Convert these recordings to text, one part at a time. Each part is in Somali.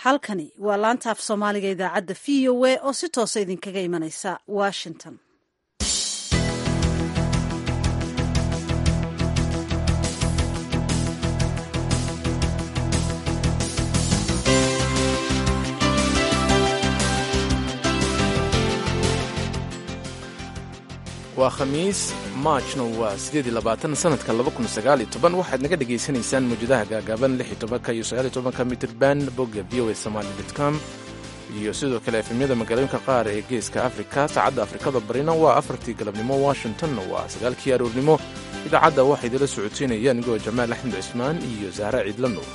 halkani waa laanta af soomaaliga idaacadda v o a oo si toosa idinkaga imanaysa washington waa khamiis maajna waa sideed iyo labaatan sanadka laba kun sagaal iyo toban waxaad naga dhagaysanaysaan mawjadaha gaagaaban lix iyo tobanka iyo sagaal iyo tobanka mitirban bogga v o a somaali dot com iyo sidoo kale efemyada magaalooyinka qaar ee geeska afrika saacadda afrikada barina waa afartii galabnimo washingtonna waa sagaalkii aroornimo idaacadda waxaa idila socodsiinaya anigoo jamaal axmed cismaan iyo sahre ciidla nuur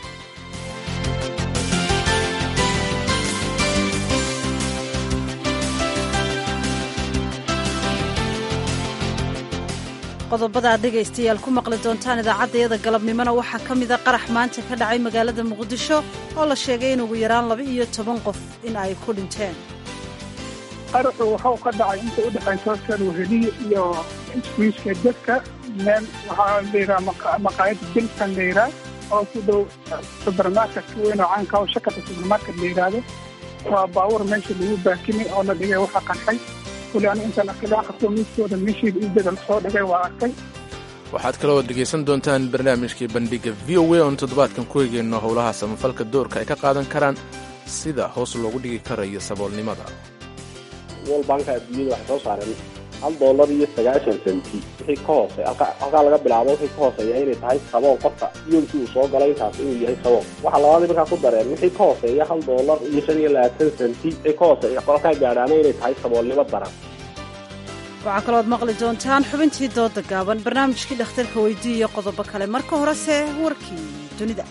qodobada aad dhegaystayaal ku maqli doontaan idaacaddayada galabnimona waxaa ka mida qarax maanta ka dhacay magaalada muqdisho oo la sheegay in ugu yaraan laba iyo toban qof in ay ku dhinteen qaraxu waxuu ka dhacay inta u dhexaysa sarwaheliya iyo iswiiska dadka meel waxaa layidhaha maqaayada bilkan la yidhaah oo ku dhow subermarket weyn oo caanka oo shakata subermarket la yidhaahdo waa baabuur meesha lagu baakimay oo la dhigay waxa qarxay waxaad kaloo dhegaysan doontaan barnaamijkii bandhiga v o a oon toddobaadkan ku egeyno howlaha samafalka doorka ay ka qaadan karaan sida hoos loogu dhigi karayo saboolnimada wol banka adduunyada waxay soo saareen hal dollar iyo sagaashan senti wixii ka hoose halkaa laga bilaabo wixii ka hooseeya inay tahay sabool qofka yoolkii uu soo galay intaas inuu yahay sabool waxaa labaadii markaa ku dareen wixii ka hooseeya hal dollar iyo shan iyo labaatan senti wixii ka hooseeya qolkaa gaadhaana inay tahay saboolnimo daran waxaa kalooad maqli doontaan xubintii dooda gaaban barnaamijkii dhakhtarka weydii iyo qodobo kale marka horese warkii dunida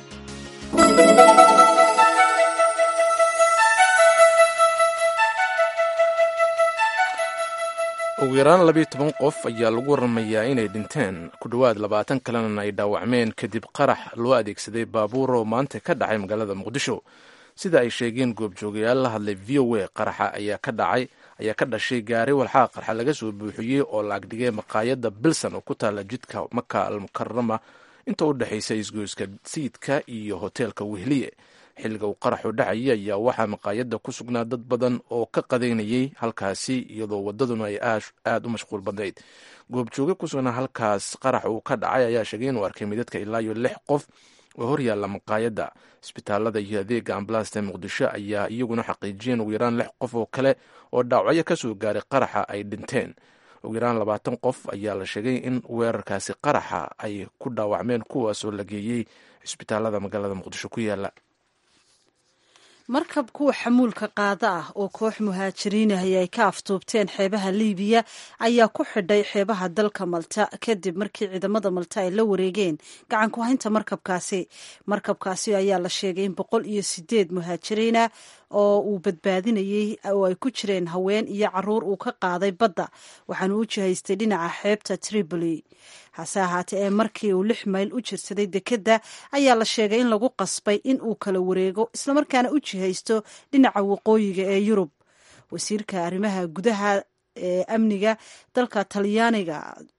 ugu yaraan labiiyo toban qof ayaa lagu waramayaa inay dhinteen ku dhowaad labaatan kalena ay dhaawacmeen kadib qarax loo adeegsaday baabuur oo maanta ka dhacay magaalada muqdisho sida ay sheegeen goobjoogayaal la hadlay v o a qaraxa ayaa ka dhacay ayaa ka dhashay gaari walxaa qarxa laga soo buuxiyey oo la agdhigay maqaayadda bilson oo ku taalla jidka maka almukarama inta u dhexaysa isgoyska sayidka iyo hoteelka wehliye xilliga uu qaraxu dhacayay ayaa waxaa maqaayadda ku sugnaa dad badan oo ka qadaynayay halkaasi iyadoo waddaduna ay aad u mashquul badnayd goobjooge ku sugnaa halkaas qarax uu ka dhacay ayaa sheegay inuu arkay midadka ilaa iyo lix qof oo horyaalla maqaayadda isbitaalada iyo adeega ambalaasta ee muqdisho ayaa iyaguna xaqiijiyeen ugu yaraan lix qof oo kale oo dhaawacyo ka soo gaaray qaraxa ay dhinteen ugu yaraan labaatan qof ayaa la sheegay in weerarkaasi qaraxa ay ku dhaawacmeen kuwaasoo la geeyey isbitaalada magaalada muqdisho ku yaala markab kuwa xamuulka qaada ah oo koox muhaajiriinahay ay ka aftuubteen xeebaha liibiya ayaa ku xidhay xeebaha dalka malta kadib markii ciidamada malta ay la wareegeen gacan ku haynta markabkaasi markabkaasi ayaa la sheegay in boqol iyo sideed muhaajiriina oo uu badbaadinayey oo ay ku jireen haween iyo caruur uu ka qaaday badda waxaanu u jihaystay dhinaca xeebta tripoli hase ahaatee ee markii uu lix mayl u jirsaday dekedda ayaa la sheegay in lagu qasbay in uu kala wareego islamarkaana u jihaysto dhinaca waqooyiga ee yurub wasiirka arrimaha gudaha ee amniga dalka talyaaniga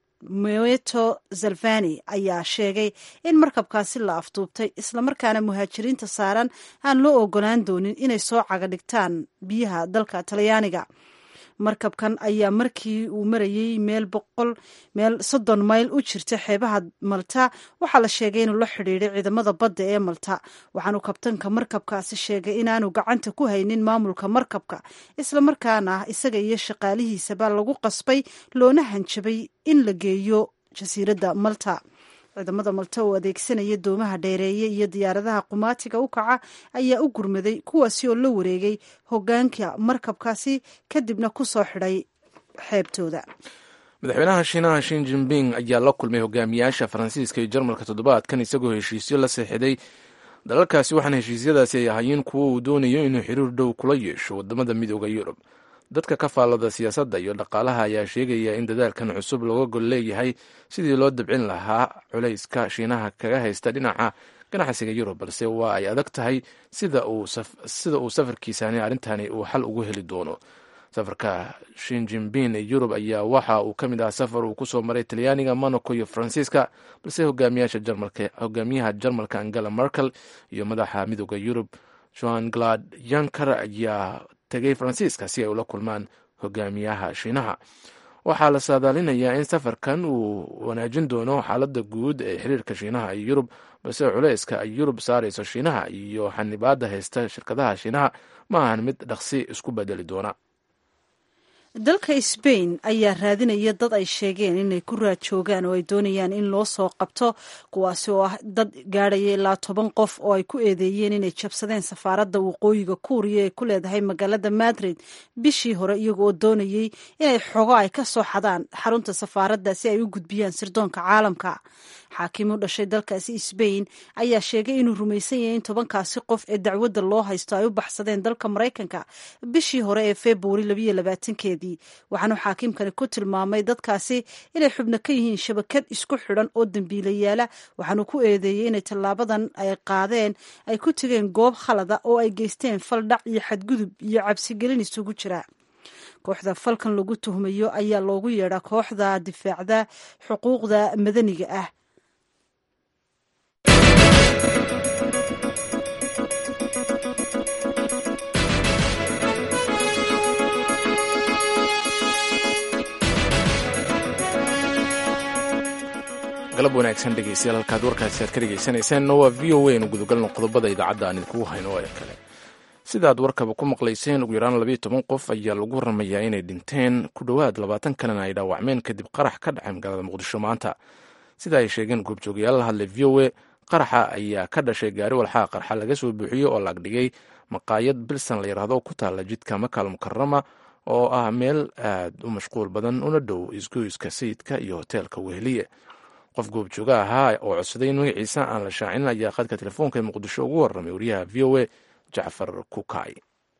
moeto zalvani ayaa sheegay in markabkaasi la afduubtay islamarkaana muhaajiriinta saaran aan loo ogolaan doonin inay soo caga dhigtaan biyaha dalka talyaaniga markabkan ayaa markii uu marayey meel boqol meel soddon mayl u jirta xeebaha malta waxaa la sheegay inuu la xidhiiday ciidamada badda ee malta waxaanu kabtanka markabkaasi sheegay inaanu gacanta ku haynin maamulka markabka islamarkaana isaga iyo shaqaalihiisaba lagu qasbay loona hanjabay in la geeyo jasiiradda malta ciidamada malta oo adeegsanaya doomaha dheereeye iyo diyaaradaha qumaatiga u kaca ayaa u gurmaday kuwaasi oo la wareegay hogaanka markabkaasi kadibna ku soo xidhay xeebtooda madaxweynaha shiinaha shin jinping ayaa la kulmay hogaamiyaasha faransiiska iyo jarmalka toddobaadkan isagoo heshiisyo la seexday dalalkaasi waxaana heshiisyadaasi ay ahaayeen kuwo uu doonayo inuu xiriir dhow kula yeesho wadamada midooda yurub dadka ka faallada siyaasadda iyo dhaqaalaha ayaa sheegaya in dadaalkan cusub looga gol leeyahay sidii loo dabcin lahaa culayska shiinaha kaga haysta dhinaca ganacsiga yurub balse waa ay adag tahay sida uu safarkiisani arrintani uu xal ugu heli doono safarka shin jinbin ee yurub ayaa waxa uu ka mid ah safar uu kusoo maray talyaaniga monaco iyo faransiiska balse hogaamiyaha jarmalka angela merkel iyo madaxa midooda yurub joan glad yanker ayaa tegay faransiiska si ay ula kulmaan hogaamiyaha shiinaha waxaa la saadaalinayaa in safarkan uu wanaajin doono xaaladda guud ee xiriirka shiinaha iyo yurub balse culeyska ay yurub saarayso shiinaha iyo xanibaadda haysta shirkadaha shiinaha ma ahan mid dhaqsi isku bedeli doona dalka sbain ayaa raadinaya dad ay sheegeen inay ku raajoogaan oo ay doonayaan in loo soo qabto kuwaasi oo ah dad gaadhaya ilaa toban qof oo ay ku eedeeyeen inay jabsadeen safaaradda waqooyiga kuuriya ee ku leedahay magaalada madrid bishii hore iyago oo doonayey inay xogo ay ka soo xadaan xarunta safaaradda si ay u gudbiyaan sirdoonka caalamka xaakim u dhashay dalkaasi sbain ayaa sheegay inuu rumaysan yahay in tobankaasi qof ee dacwadda loo haysto ay u baxsadeen dalka maraykanka bishii hore ee februari labayo labaatankeedii waxaanu xaakimkani ku tilmaamay dadkaasi inay xubno ka yihiin shabakad isku xidhan oo dembiilayaala waxaanu ku eedeeyey inay tallaabadan ay qaadeen ay ku tegeen goob khalada oo ay geysteen faldhac iyo xadgudub iyo cabsigelin isugu jira kooxda falkan lagu tuhmayo ayaa loogu yeedhaa kooxda difaacda xuquuqda madaniga ah galab wanaagsan dhegeystayaal halkaad warkaasi aad ka dhegeysanaysaanna waa v o a nu gudagalno qodobada idaacadda aan idinkugu hayno ee kale sidaad warkaba ku maqlayseen ugu yaraan labayo toban qof ayaa lagu waramayaa inay dhinteen ku dhowaad labaatan kalena ay dhaawacmeen kadib qarax ka dhacay magaalada muqdisho maanta sida ay sheegeen goobjoogayaal la hadlay v o a qaraxa ayaa ka dhashay gaari walxaa qarxa laga soo buuxiyey oo laagdhigay maqaayad bilsan la yidhaahdo ku taalla jidka makaal mukarama oo ah meel aad u mashquul badan una dhow isgoyska sayidka iyo hoteelka weheliye qof goobjooga ahaa oo codsaday in magaciisa aan la shaacinin ayaa khadka telefoonka ee muqdisho ugu warramay wariyaha v o a jacfar kukay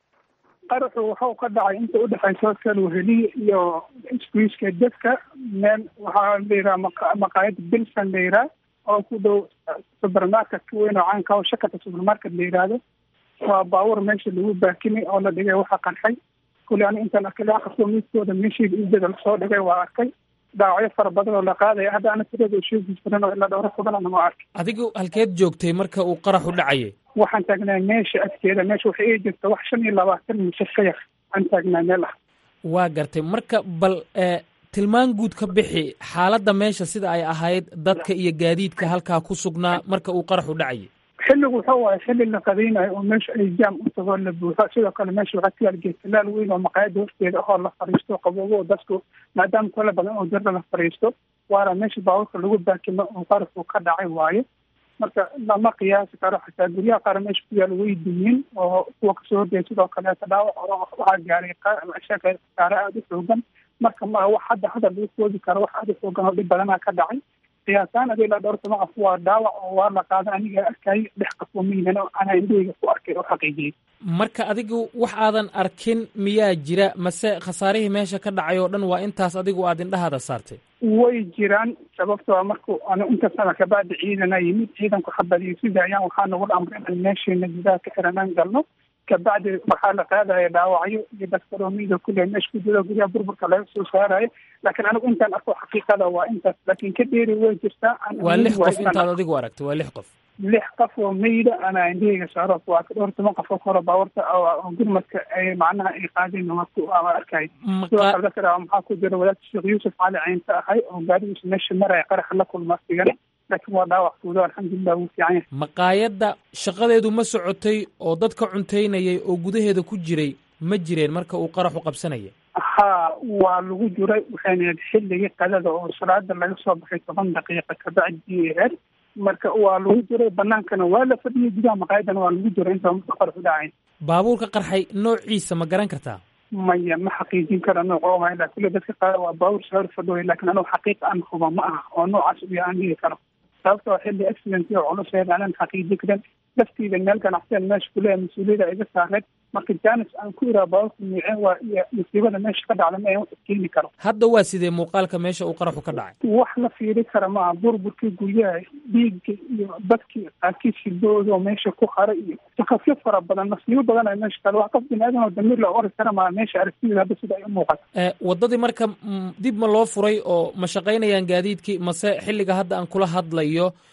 qaraxu waxau ka dhacay inta udhexaysa hotel weheliye iyo isgoyska dadka meel waxaa layidhaha maqaayad bilsan la yidhaha oo ku dhow supermarketka weyn oo caanka oo shakata supermarket la yidhaahdo waa baabuur meesha lagu baakinay oo la dhigay waxa qarxay kuli ani intaan arkay laqasoo midkooda meeshayda iidada lasoo dhigay waa arkay dhaawacyo fara badan oo la qaadaya hadda ana tirada sheegi jiran oo ilaa dhowro tobanana ma arkay adigu halkeed joogtay marka uu qaraxu dhacayay waxaan taagnaa meesha agteeda meesha waxay ii jirta wax shan iyo labaatan mise ka yar aan taagnaa meel ah waa gartay marka bal tilmaan guud ka bixi xaaladda meesha sida ay ahayd dadka iyo gaadiidka halkaa ku sugnaa marka uu qaraxu dhacayay xilligu wuxuu waaya xilli la qadaynayo oo meesha ay jaam u tagoo la buuxo sidoo kale meesha waxaa ku yaal geedtalaal weyn oo maqaayada horteeda ahoo la fariisto qaboobo dadku maadaama kala badan oo darda la fariisto waana meesha baabuurka lagu baakimo oo qaraxu ka dhacay waayo marka lama qiyaasi karo xataa guryaha qaar meesha ku yaal way dumin oo kuwa kasoo horjeeda sidoo kaleeta dhaawac waxaa gaaray shaka gaare aada u xoogan marka ma wax hadda hadda lagu koodi karo wax aada u xoogan oo dhib badanaa ka dhacay qiyaasaan adi ilaa dhowr toban qof waa dhaawac oo waa la qaada aniga arkayay dhex qafoo miyinan oo anaa indhahayga ku arkay oo xaqiijiyey marka adigu wax aadan arkin miyaa jira mase khasaarihii meesha ka dhacay oo dhan waa intaas adigu aad indhahaada saartay way jiraan sababtoo marku anu inta sana kabacdi ciidana yimid ciidanku xabadiyo sida ayaan waxaa nagu amray inaan meesheena gudaha ka xiranaan galno kabacdi waxaa la qaadaya dhaawacyo iyo daskaroomiida kule meesha ku jiro gudaha burburka laga soo saarayo laakiin anigu intaan arko xaqiiqada waa intaas laakiin ka dheeri way jirtaa waa lix qof intaad adigu aragtay waa lix qof lix qof oo meyda anaa indhahayga saaro waa ka dhowr toban qof oo kore baawarta oo gurmadka ay macnaha ay qaadeen waa arkay sidoo kale dadka maxaa ku jira wadaadka sheekh yuusuf cali caynta ahay oo gaarigiisa meesha maraya qaraxa la kulma sigana laakiin waa dhaawac fuudo alxamdulilah wuu fiican yahay maqaayadda shaqadeedu ma socotay oo dadka cuntaynayay oo gudaheeda ku jiray ma jireen marka uu qaraxu qabsanaya haa waa lagu jiray waxayna ahayd xilligii qadada oo salaada laga soo baxay toban daqiiqa kabacdii ahayd marka waa lagu jiray banaankana waa la fadhiyay gudaha maqaayadana waa lagu jiray inta marka qaraxu dhacay baabuurka qarxay noociisa ma garan kartaa maya ma xaqiijin kara nooc oo maha kule dadka qaar waa baabuur sawir fadhooya laakiin anugu xaqiiqa aan huba ma aha oo noocaas uya aan dhihi karo sababtoo xilli accident iyo culus ahayd aanan xaqiijin karin laftiida meel ganacsiyan meesha kuleeya mas-uuliyada iga saareed marka janis aan ku iraa baabuurka miiceen waa iyo musiibada meesha ka dhacda ma wax keeni karo hadda waa sidee muuqaalka meesha uu qaraxu ka dhacay wax la fiiri kara ma aha burburkii guryaha dhiigga iyo dadkii qaarkiis hidooda oo meesha ku haray iyo takafyo fara badan masiibo badan ay meesha kale wax qof biniaadan oo damiir la ori kara maa meesha aragtida hadda sida ay u muuqato waddadii marka dib ma loo furay oo ma shaqaynayaan gaadiidkii mase xilliga hadda aan kula hadlayo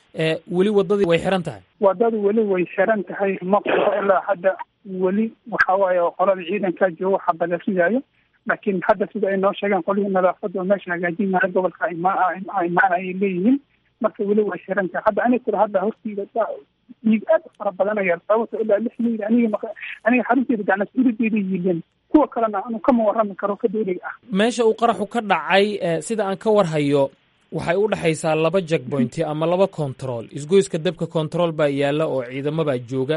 weli wadadii way xiran tahay wadadu weli way xiran tahay ma qoro ilaa hadda weli waxa waaye qolada ciidankaa jooga waxa balasigaayo laakiin hadda sida ay noo sheegeen qolihii nadaafadda oo meesha hagaajinaya gobolka imaan ayay leeyihiin marka weli way xiran tahay hadda aniga kula hadda hortiida dhiig aad u fara badanaya sababto ilaa lix miyl aniga aniga xarunteeda gacnasurideeda yiileen kuwa kalena anu kama warrami karo ka dowliga ah meesha uu qaraxu ka dhacay sida aan ka warhayo waxay u dhexaysaa laba jackpointi ama laba control isgoyska dabka control baa yaalla oo ciidamabaa jooga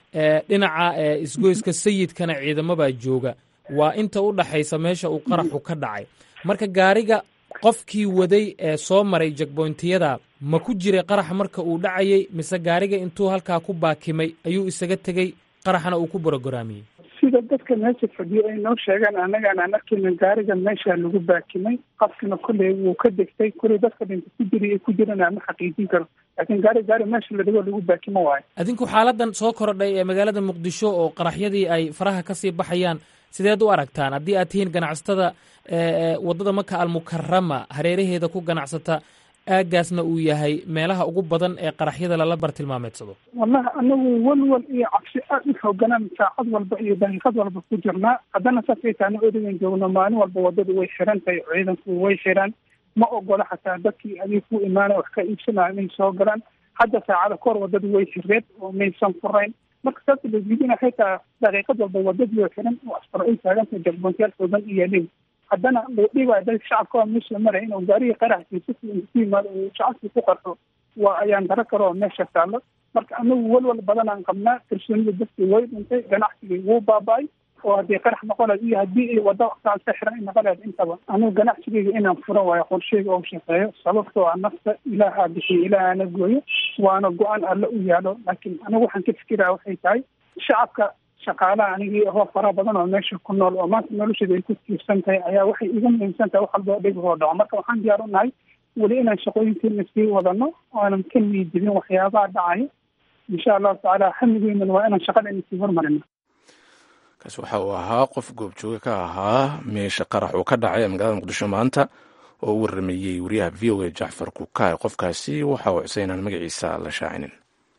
dhinaca isgoyska sayidkana ciidamabaa jooga waa inta u dhaxaysa meesha uu qaraxu ka dhacay marka gaariga qofkii waday ee soo maray jackbointiyada ma ku jiray qaraxa marka uu dhacayay mise gaariga intuu halkaa ku baakimay ayuu isaga tegey qaraxna uu ku borogaraamiyey sida dadka meesha fadhiyo ay noo sheegaan annagaan aan arkayna gaariga meesha lagu baakimay qafkina kolley wuu ka degtay kolley dadka dhinta ku jiray ee ku jirana ma xaqiijin karo laakiin gaari gaari meesha la dhigo lagu baakimo waayo adinku xaaladan soo korodhay ee magaalada muqdisho oo qaraxyadii ay faraha kasii baxayaan sideed u aragtaan haddii aad tihiin ganacsatada waddada maka almukarama hareeraheeda ku ganacsata aagaasna uu yahay meelaha ugu badan ee qaraxyada lala bartilmaameedsado wallahi anagu walwal iyo cabsi aad u xooganaan saacad walba iyo daqiiqad walba ku jirnaa haddana saasay taana odagan joogno maalin walba waddadu way xiran tahay ciidanku way xiraan ma ogola xataa dadkii adig ku imaanay wax ka iibsanaya inay soo galaan hadda saacada kahor waddadu way xireed oo maysan furayn marka saas lasdiidina xitaa daqiiqad walba wadadii oo xiran oo askaro ay taagantahay jagboontayaal xoogan iyo leey haddana loo dhiibaya dadka shacabka waa meesha maraya inuu gaarigii qaraxkiisa ku yimaado uu shacabkii ku qarxo waa ayaan daro karo oo meesha taallo marka anagu walwal badan aan qabnaa kalsoonida dadkii way dhintay ganacsigii wuu baaba-ay oo haddii qarax noqonayd iyo haddii wadda saas ka xiran ay noqonayd intaba anigu ganacsigeyga inaan furo waayo qorsheyga oo shaqeeyo sababtoo ah nafta ilaahaa bixiyo ilaahana gooyo waana go-aan alle u yaalo laakiin anigu waxaan ka fikiraya waxay tahay shacabka shaqaalaha anigii ahoo fara badan oo meesha ku nool oo maanta nolosheeda ay ku tiirsan tahay ayaa waxay iga muhiimsan tahay wax walba dhibhoo dhaco marka waxaan diyaar u nahay weli inaan shaqooyinkeena sii wadano ooanan ka niidibin waxyaabaha dhacaya insha allahu tacaala xamigeynan waa inaan shaqadeena sii hormarino kaasi waxa uu ahaa qof goobjooge ka ahaa meesha qarax uu ka dhacay ee magaalada muqdisho maanta oo u waramayey wariyaha v o a jacfar kukaay qofkaasi waxa uu cusay inaan magaciisa la shaacinin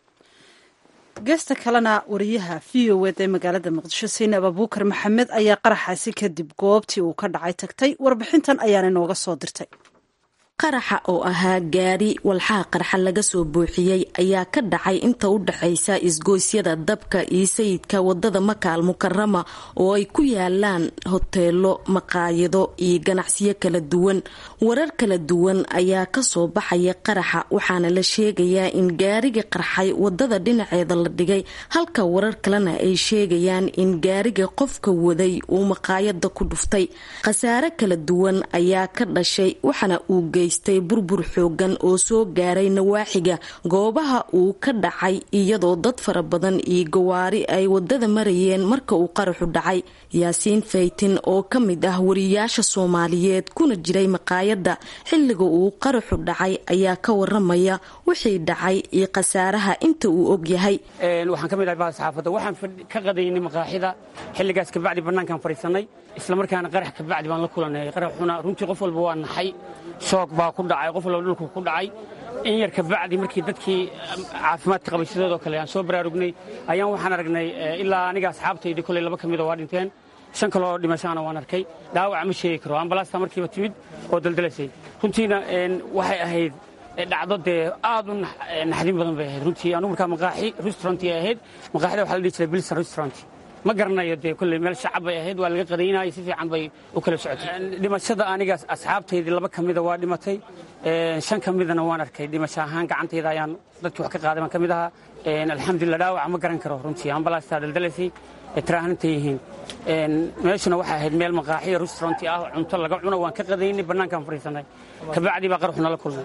geesta kalena wariyaha v o ed ee magaalada muqdisho saynab abuukar maxamed ayaa qaraxaasi kadib goobtii uu ka dhacay tagtay warbixintan ayaana inooga soo dirtay qaraxa oo ahaa gaari walxaha qarxa laga soo buuxiyey ayaa ka dhacay inta u dhaxaysa isgoysyada dabka iyo sayidka wadada makaal mukarama oo ay ku yaalaan hoteelo maqaayado iyo ganacsiyo kala duwan warar kala duwan ayaa kasoo baxaya qaraxa waxaana la sheegayaa in gaariga qarxay wadada dhinaceeda la dhigay halka warar kalena ay sheegayaan in gaariga qofka waday uu maqaayada ku dhuftay khasaare kala duwan ayaa ka dhashay waxaana uu geystay burbur xoogan oo soo gaaray nawaaxiga goobaha uu ka dhacay iyadoo dad fara badan iyo gawaari ay wadada marayeen marka uu qaraxu dhacay yaasiin faytin oo ka mid ah wariyaasha soomaaliyeed kuna jiray maqaayada xilliga uu qaraxu dhacay ayaa ka waramaya wixii dhacay iyo khasaaraha inta uu ogyahay waxaan ka mid ahay saxaafadda waxaan ka qadaynay maqaaxida xilligaas kabacdi bannaankaan fadhiisannay islamarkaana qarax kabacdi baan la kulanay qaraxuna runtii qof walba waa naxay shoog baa ku dhacay qof walba dhulku ku dhacay in yar kabacdi markii dadkii caafimaadka qabay sidoodoo kale aan soo baraarugnay ayaan waxaan aragnay ilaa aniga asxaabtaydii koley laba ka mida waa dhinteen shan kaloo dhimashaana waan arkay dhaawac ma sheegi karo ambalaasta markiiba timid oo daldalaysay runtiina waxay ahayd dhacdo dee aad u naxdin badan bay ahayd runtii anugu markaa maqaaxi restaurantii ahayd maqaaxida waxaa la dhihi jiray bilson restaurant ma garanayo dee kolley meel shacab bay ahayd waa laga qadaynayay si fiican bay u kala socotay dhimashada aniga asxaabtaydii laba ka mida waa dhimatay shan ka midana waan arkay dhimasho ahaan gacantayda ayaan dadkii wax ka qaaday baan ka mid ahaa alxamdulillah dhaawac ma garan karo runtii ambalaastaa daldalaysay tiraahantay yihiin meeshuna waxay ahayd meel maqaaxiya restauranti ah cunto laga cuno waan ka qadaynay bannaankaan fadhiisanay kabacdi baa qaraxuna la kulmay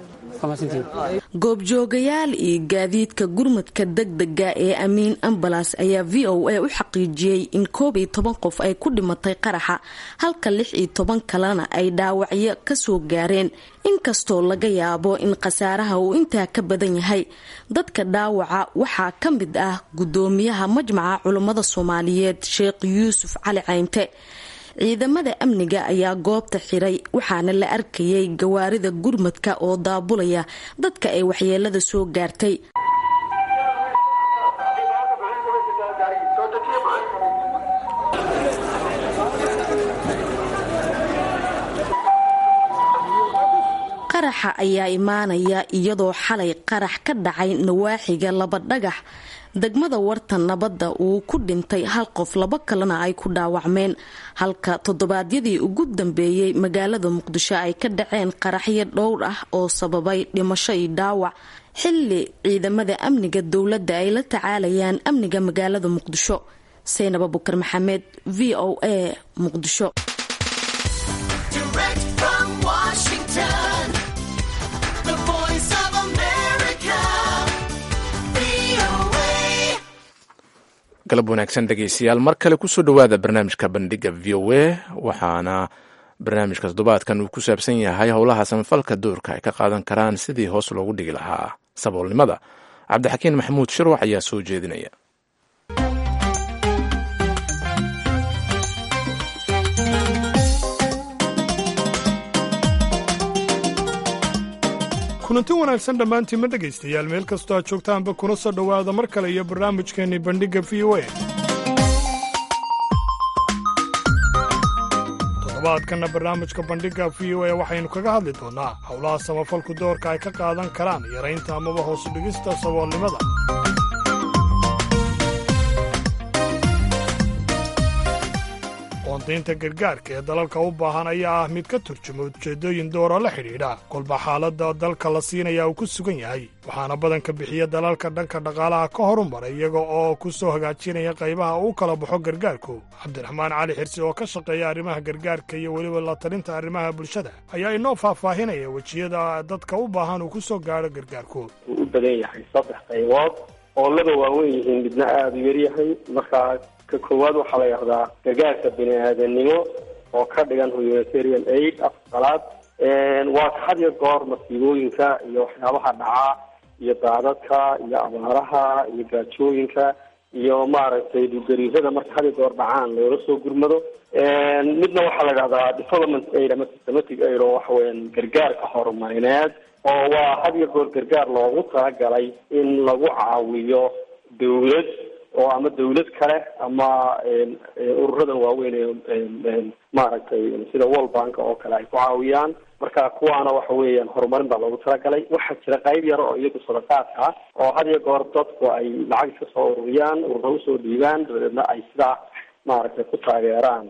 goobjoogayaal iyo gaadiidka gurmadka degdega ee amiin ambalas ayaa v o a u xaqiijiyey in koob iyo toban qof ay ku dhimatay qaraxa halka lix iyo toban kalena ay dhaawacyo kasoo gaareen inkastoo laga yaabo in khasaaraha uu intaa ka badan yahay dadka dhaawaca waxaa ka mid ah gudoomiyaha majmaca culummada soomaaliyeed sheekh yuusuf cali caynte ciidamada amniga ayaa goobta xiray waxaana la arkayay gawaarida gurmadka oo daabulaya dadka ay waxyeelada soo gaartay qaraxa ayaa imaanaya iyadoo xalay qarax ka dhacay nawaaxiga laba dhagax degmada warta nabadda uu ku dhintay hal qof laba kalena ay ku dhaawacmeen halka toddobaadyadii ugu dambeeyey magaalada muqdisho ay ka dhaceen qaraxyo dhowr ah oo sababay dhimasho iyo dhaawac xilli ciidamada amniga dowladda ay la tacaalayaan amniga magaalada muqdisho saynab abukar maxamed v o a muqdisho galab wanaagsan dhegeystayaal mar kale kusoo dhowaada barnaamijka bandhiga v o a waxaana barnaamijka toddobaadkan uu ku saabsan yahay howlaha samafalka doorka ay ka qaadan karaan sidii hoos loogu dhigi lahaa saboolnimada cabdixakiin maxamuud shirwax ayaa soo jeedinaya kulanti wanaagsan dhammaantiinma dhegaystayaal meel kastoo aad joogtaanba kuna soo dhowaada mar kale iyo barnaamijkeenni bandhigga v o a toddobaadkanna barnaamijka bandhigga v o a waxaynu kaga hadli doonnaa howlaha samafalku doorka ay ka qaadan karaan yaraynta amaba hoos dhigista saboolnimada qoondaynta gargaarka ee dalalka u baahan ayaa ah mid ka turjuma ujeeddooyin dooroo la xidhiidha kolba xaaladda dalka la siinaya uu ku sugan yahay waxaana badanka bixiya dalalka dhanka dhaqaalaha ka horumaray iyaga oo ku soo hagaajinaya qaybaha uu kala baxo gargaarku cabdiraxmaan cali xirsi oo ka shaqeeya arrimaha gargaarka iyo weliba la talinta arrimaha bulshada ayaa inoo faahfaahinaya wejiyada dadka u baahan uu ku soo gaadho gargaarku wuu u badan yahay saddex qaybood oo laba waaweyn yihiin midna aada u yaryahay markaa ka koowaad waxaa la yidhahdaa gargaarka bini aadanimo oo ka dhigan humanitarian aid afqalaad waa ka had iyo goor masiibooyinka iyo waxyaabaha dhacaa iyo daadadka iyo abaaraha iyo gaajooyinka iyo maaragtay dhulgariirada marka had iyo goor dhacaan loola soo gurmado midna waxaa la yidhahdaa development aid ama systematic aid oo waxa weeyaan gargaarka horumarineed oo waa had iyo goor gargaar loogu talagalay in lagu caawiyo dawlad oo ama dawlad kale ama ururadan waaweyn ee maaragtay sida world bank oo kale ay ku caawiyaan marka kuwaana waxa weeyaan horumarin baa loogu talagalay waxaa jira qayb yar oo iyagu sadaqaadka ah oo had iyo goor dadku ay lacag iska soo ururiyaan urura usoo dhiibaan dabadeedna ay sidaa maaragtay ku taageeraan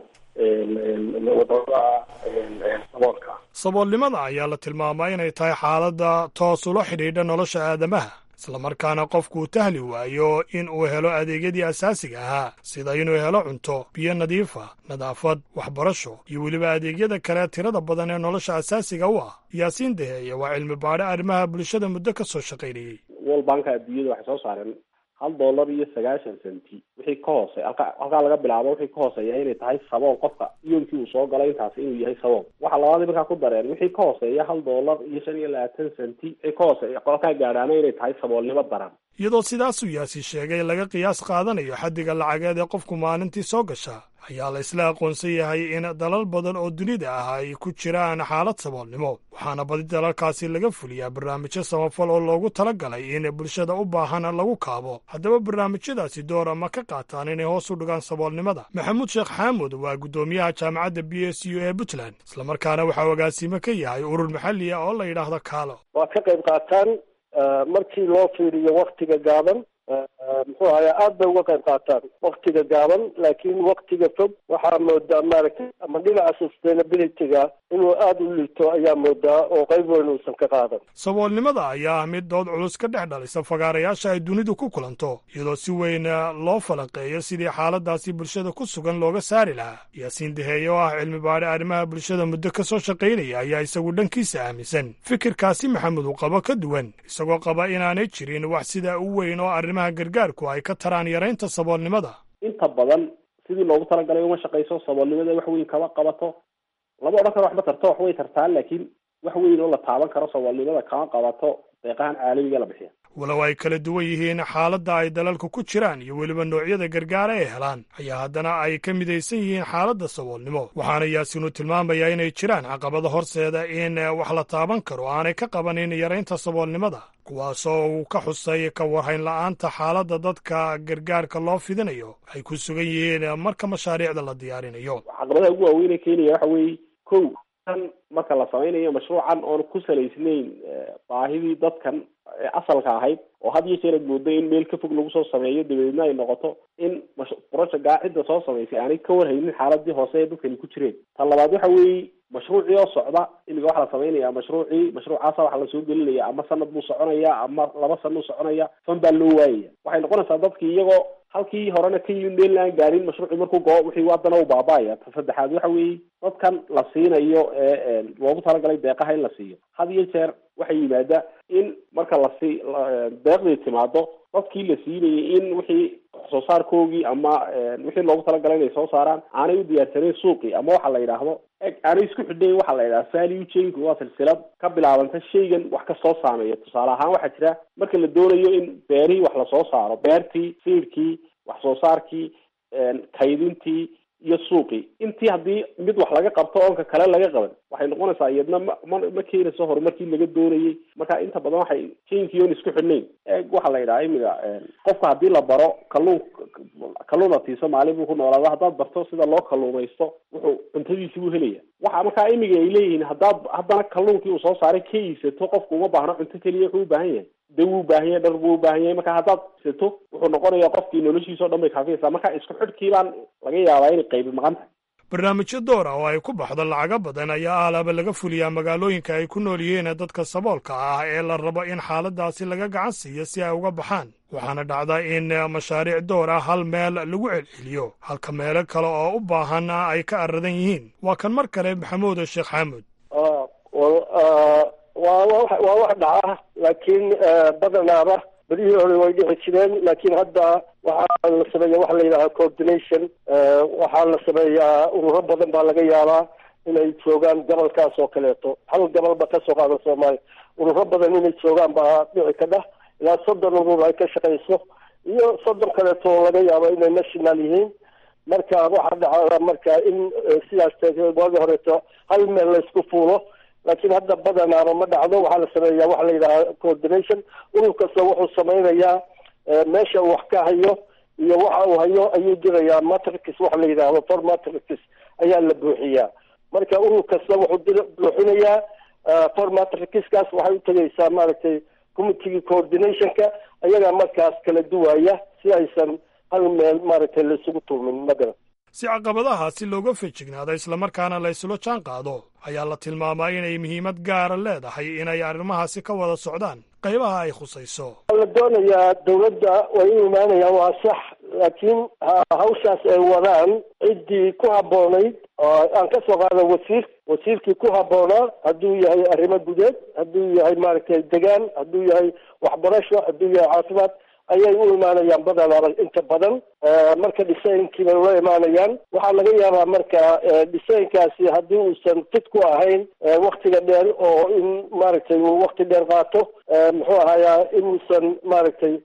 wadamada saboolka saboolnimada ayaa la tilmaamaa inay tahay xaaladda toos ula xidhiidha nolosha aadamaha islamarkaana qofkuu tahli waayo in uu helo adeegyadii asaasiga ahaa sida inuu helo cunto biyo nadiifa nadaafad waxbarasho iyo weliba adeegyada kale tirada badan ee nolosha asaasiga u ah yaasiin daheeye waa cilmi baadhe arrimaha bulshada muddo ka soo shaqaynayey world banka adduunyada waxay soo saareen hal dollar iyo sagaashan centi wixii ka hoose halka halkaa laga bilaabo wixii ka hooseeya inay tahay sabool qofka iyoonkii uu soo galay intaasi inuu yahay sabool waxaa labaadii markaa ku dareen wixii ka hooseeya hal dollar iyo shan iyo labaatan centi wixii ka hooseeya qolkaa gaadhaana inay tahay saboolnimo daran iyadoo sidaasuu yaasi sheegay laga qiyaas qaadanayo xaddiga lacageed ee qofku maalintii soo gasha ayaa la isla aqoonsan yahay in dalal badan oo dunida ah ay ku jiraan xaalad saboolnimo waxaana badi dalalkaasi laga fuliyaa barnaamijyo samafal oo loogu talagalay in bulshada u baahan lagu kaabo haddaba barnaamijyadaasi doora ma ka qaataan inay hoos u dhigaan saboolnimada maxamuud sheekh xaamud waa guddoomiyaha jaamacadda b s u ee puntland islamarkaana waxaa agaasimo ka yahay urur maxalli ah oo la yidhaahdo kaalo waa ka qayb qaataan markii loo fiiriyo waktiga gaaban muxuu ahayaa aad bay uga qayb qaataan waktiga gaaban laakiin waktiga fog waxaa moodaa maaragtay ama dhinaca sustainability-ga inuu aada u liito ayaa moodaa oo qayb weyn uusan ka qaadan saboolnimada ayaa ah mid dood culus ka dhex dhalisa fagaarayaasha ay dunidu ku kulanto iyadoo si weyn loo falaqeeyo sidii xaaladaasi bulshada ku sugan looga saari lahaa yaasiin daheeye oo ah cilmi baadhe arrimaha bulshada muddo ka soo shaqaynaya ayaa isagu dhankiisa aaminsan fikirkaasi maxamed uu qabo ka duwan isagoo qaba inaanay jirin wax sidaa u weyn oo arrimaha gargaarku ay ka taraan yaraynta saboolnimada inta badan sidii loogu talagalay uma shaqayso saboolnimada wax weyn kama qabato lama odhan karo waxba tarto wax way tartaa laakiin wax weyn oo la taaban karo saboolnimada kama qabato deeqahan caalamiga la bixiya walow ay kala duwan yihiin xaaladda ay dalalka ku jiraan iyo weliba noocyada gargaara ay helaan ayaa haddana ay ka midaysan yihiin xaaladda saboolnimo waxaana yaasiinu tilmaamayaa inay jiraan caqabada horseeda in wax la taaban karo aanay ka qabanin yaraynta saboolnimada kuwaasoo uu ka xusay ka warhayn la'aanta xaaladda dadka gargaarka loo fidinayo ay ku sugan yihiin marka mashaariicda la diyaarinayo caqabadaha ugu waaweynee keenaya waxa weeye kow kan marka la samaynayo mashruucan oon ku salaysnayn baahidii dadkan ee asalka ahayd oo had iyo jeer aad moodo in meel ka fog lagu soo sameeyo dabadeedna ay noqoto in projectgaa cidda soo samaysay aanay ka warhaynin xaaladii hoose ee dadkani ku jireen ta labaad waxa weeye mashruucii oo socda imiga waxaa la samaynayaa mashruucii mashruucaasa waxaa lasoo gelinaya ama sanad buu soconaya ama laba sana u soconaya fan baa loo waayaya waxay noqonaysaa dadkii iyagoo halkii horena ka yimid meel aan gaarin mashruucii markuu goo wixii haddana u baaba'aya ta saddexaad waxa weeye dadkan la siinayo ee loogu talagalay deeqaha in la siiyo had iyo jeer waxay yimaada in marka lasi deeqdii timaado dadkii la siinayay in wixii soo saarkoogii ama wixii loogu talagalay inay soo saaraan aanay u diyaarsaneen suuqii ama waxa la yidhaahdo aanay isku xidhayn waxa la yidhaha value chain waa silsilad ka bilaabanta shaygan wax ka soo saameeya tusaale ahaan waxaa jira marka la doonayo in beerihii wax lasoo saaro beertii siidkii wax soo saarkii kaydintii iyo suuqii intii haddii mid wax laga qabto oonka kale laga qaban waxay noqonaysaa iyadna ma ma ma keenayso horumarkii laga doonayay marka inta badan waxay jainkii oon isku xidhnayn eeg waxaa la yidhaha imiga qofka haddii la baro kalluun kalluun atiiso maalin buu ku noolaada haddaad barto sida loo kalluumaysto wuxuu cuntadiisi buu helaya waxa markaa imiga ay leeyihiin haddaad haddana kalluunkii uu soo saaray ka iisato qofku uma baahno cunto keliya wuxuu u baahan yahay de wuu baahan yahay dhar buu u baahan yahay marka haddaad iisato wuxuu noqonayaa qofkii noloshiisa o dhan bay kaafiyaysaa marka isku xidhkii baan laga yaabaa inay qaybi maqan tahay barnaamijyo door ah oo ay ku baxdo lacago badan ayaa alaaba laga fuliyaa magaalooyinka ay ku nool yihiin dadka saboolka ah ee la rabo in xaaladaasi laga gacan siiyo si ay uga baxaan waxaana dhacda in mashaariic door ah hal meel lagu celceliyo halka meelo kale oo u baahan ay ka aradan yihiin waa kan mar kale maxamuud sheekh xaamud waa waa wax dhaca laakiin badanaaba berihii hore way dhici jireen laakiin hadda waxaa la sameeya waxa la yidhaha coordination waxaa la sameeyaa ururo badan baa laga yaabaa inay joogaan gobolkaas oo kaleeto hal gobolba kasoo qaada soomaaliya ururo badan inay joogaan baa dhici kadha ilaa soddon urur ay ka shaqayso iyo soddon kaleeto oo laga yaabo inay national yihiin marka waxaa dhacda marka in sidaas waagi horeeto hal meel laysku fuulo laakiin hadda badanaaba ma dhacdo waxaa la sameeyaa waxa la yidhaha coordination urur kasta wuxuu samaynayaa meesha uu wax ka hayo iyo waxa uu hayo ayuu dirayaa matrix waxa la yidhaahdo for matrix ayaa la buuxiyaa marka urur kasta wuxuu buuxinayaa for matrixkaas waxay utegaysaa maaragtay committegii coordinationka ayagaa markaas kala duwaya si aysan hal meel maaragtay laisugu tuumin magaran si caqabadahaasi looga fejignaado islamarkaana la yslo jaan qaado ayaa la tilmaamaa inay muhiimad gaara leedahay inay arrimahaasi ka wada socdaan qaybaha ay khusayso la doonayaa dawladda way u imaanayaan waa sax laakiin hawshaas ay wadaan ciddii ku habboonayd oo aan ka soo qaada wasiir wasiirkii ku habboonaa hadduu yahay arrimo gudeed hadduu yahay maaragtay degaan hadduu yahay waxbarasho hadduu yahay caafimaad ayay u imaanayaan badanaaba inta badan marka dhisaynkii bay ula imaanayaan waxaa laga yaabaa marka dhisayinkaasi haddii uusan tid ku ahayn waktiga dheer oo in maaragtay uu wakti dheer qaato muxuu ahayaa inuusan maaragtay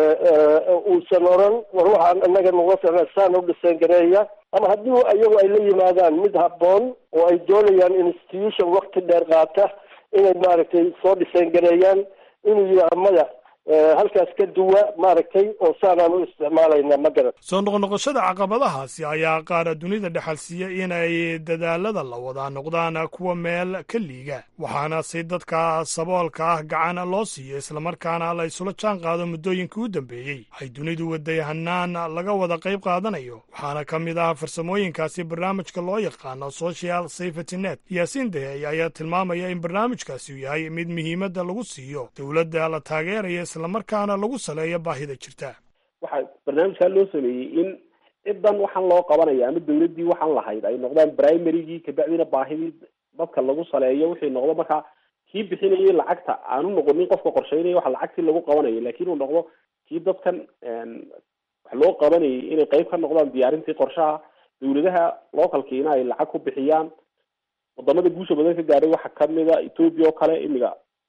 uusan oran war waxaan inaga nuga ficna saan u dhisayn gareeya ama haddii iyagu ay la yimaadaan mid habboon oo ay doonayaan institution wakti dheer qaata inay maaragtay soo dhisayn gareeyaan inuu yidhaha maya halkaas ka duwa maaragtay oo saanaan u isticmaalayna ma garan soo noqnoqoshada caqabadahaasi ayaa qaara dunida dhexalsiiya inay dadaalada la wadaa noqdaan kuwa meel ka liiga waxaana si dadka saboolka ah gacan loo siiyo islamarkaana la isula jaan qaado muddooyinkii u dambeeyey ay dunidu waday hanaan laga wada qayb qaadanayo waxaana ka mid ah farsamooyinkaasi barnaamijka loo yaqaano social safety net yaasiin dehey ayaa tilmaamaya in barnaamijkaasi uu yahay mid muhiimadda lagu siiyo dowladda la taageeraya islamarkaana lagu saleeyo baahida jirta waxaa barnaamijkaa loo sameeyey in cidan waxaan loo qabanaya ama dawladdii waxaan lahayd ay noqdaan primarygii kabacdina baahidii dadka lagu saleeyo wixii noqdo markaa kii bixinayay lacagta aanu noqonin qofka qorsheynaya waxa lacagtii lagu qabanayo laakiin uu noqdo kii dadkan wax loo qabanayay inay qeyb ka noqdaan diyaarintii qorshaha dawladaha localkiina ay lacag ku bixiyaan wadamada guusha badan ka gaadhay waxaa kamida ethoopia oo kale imiga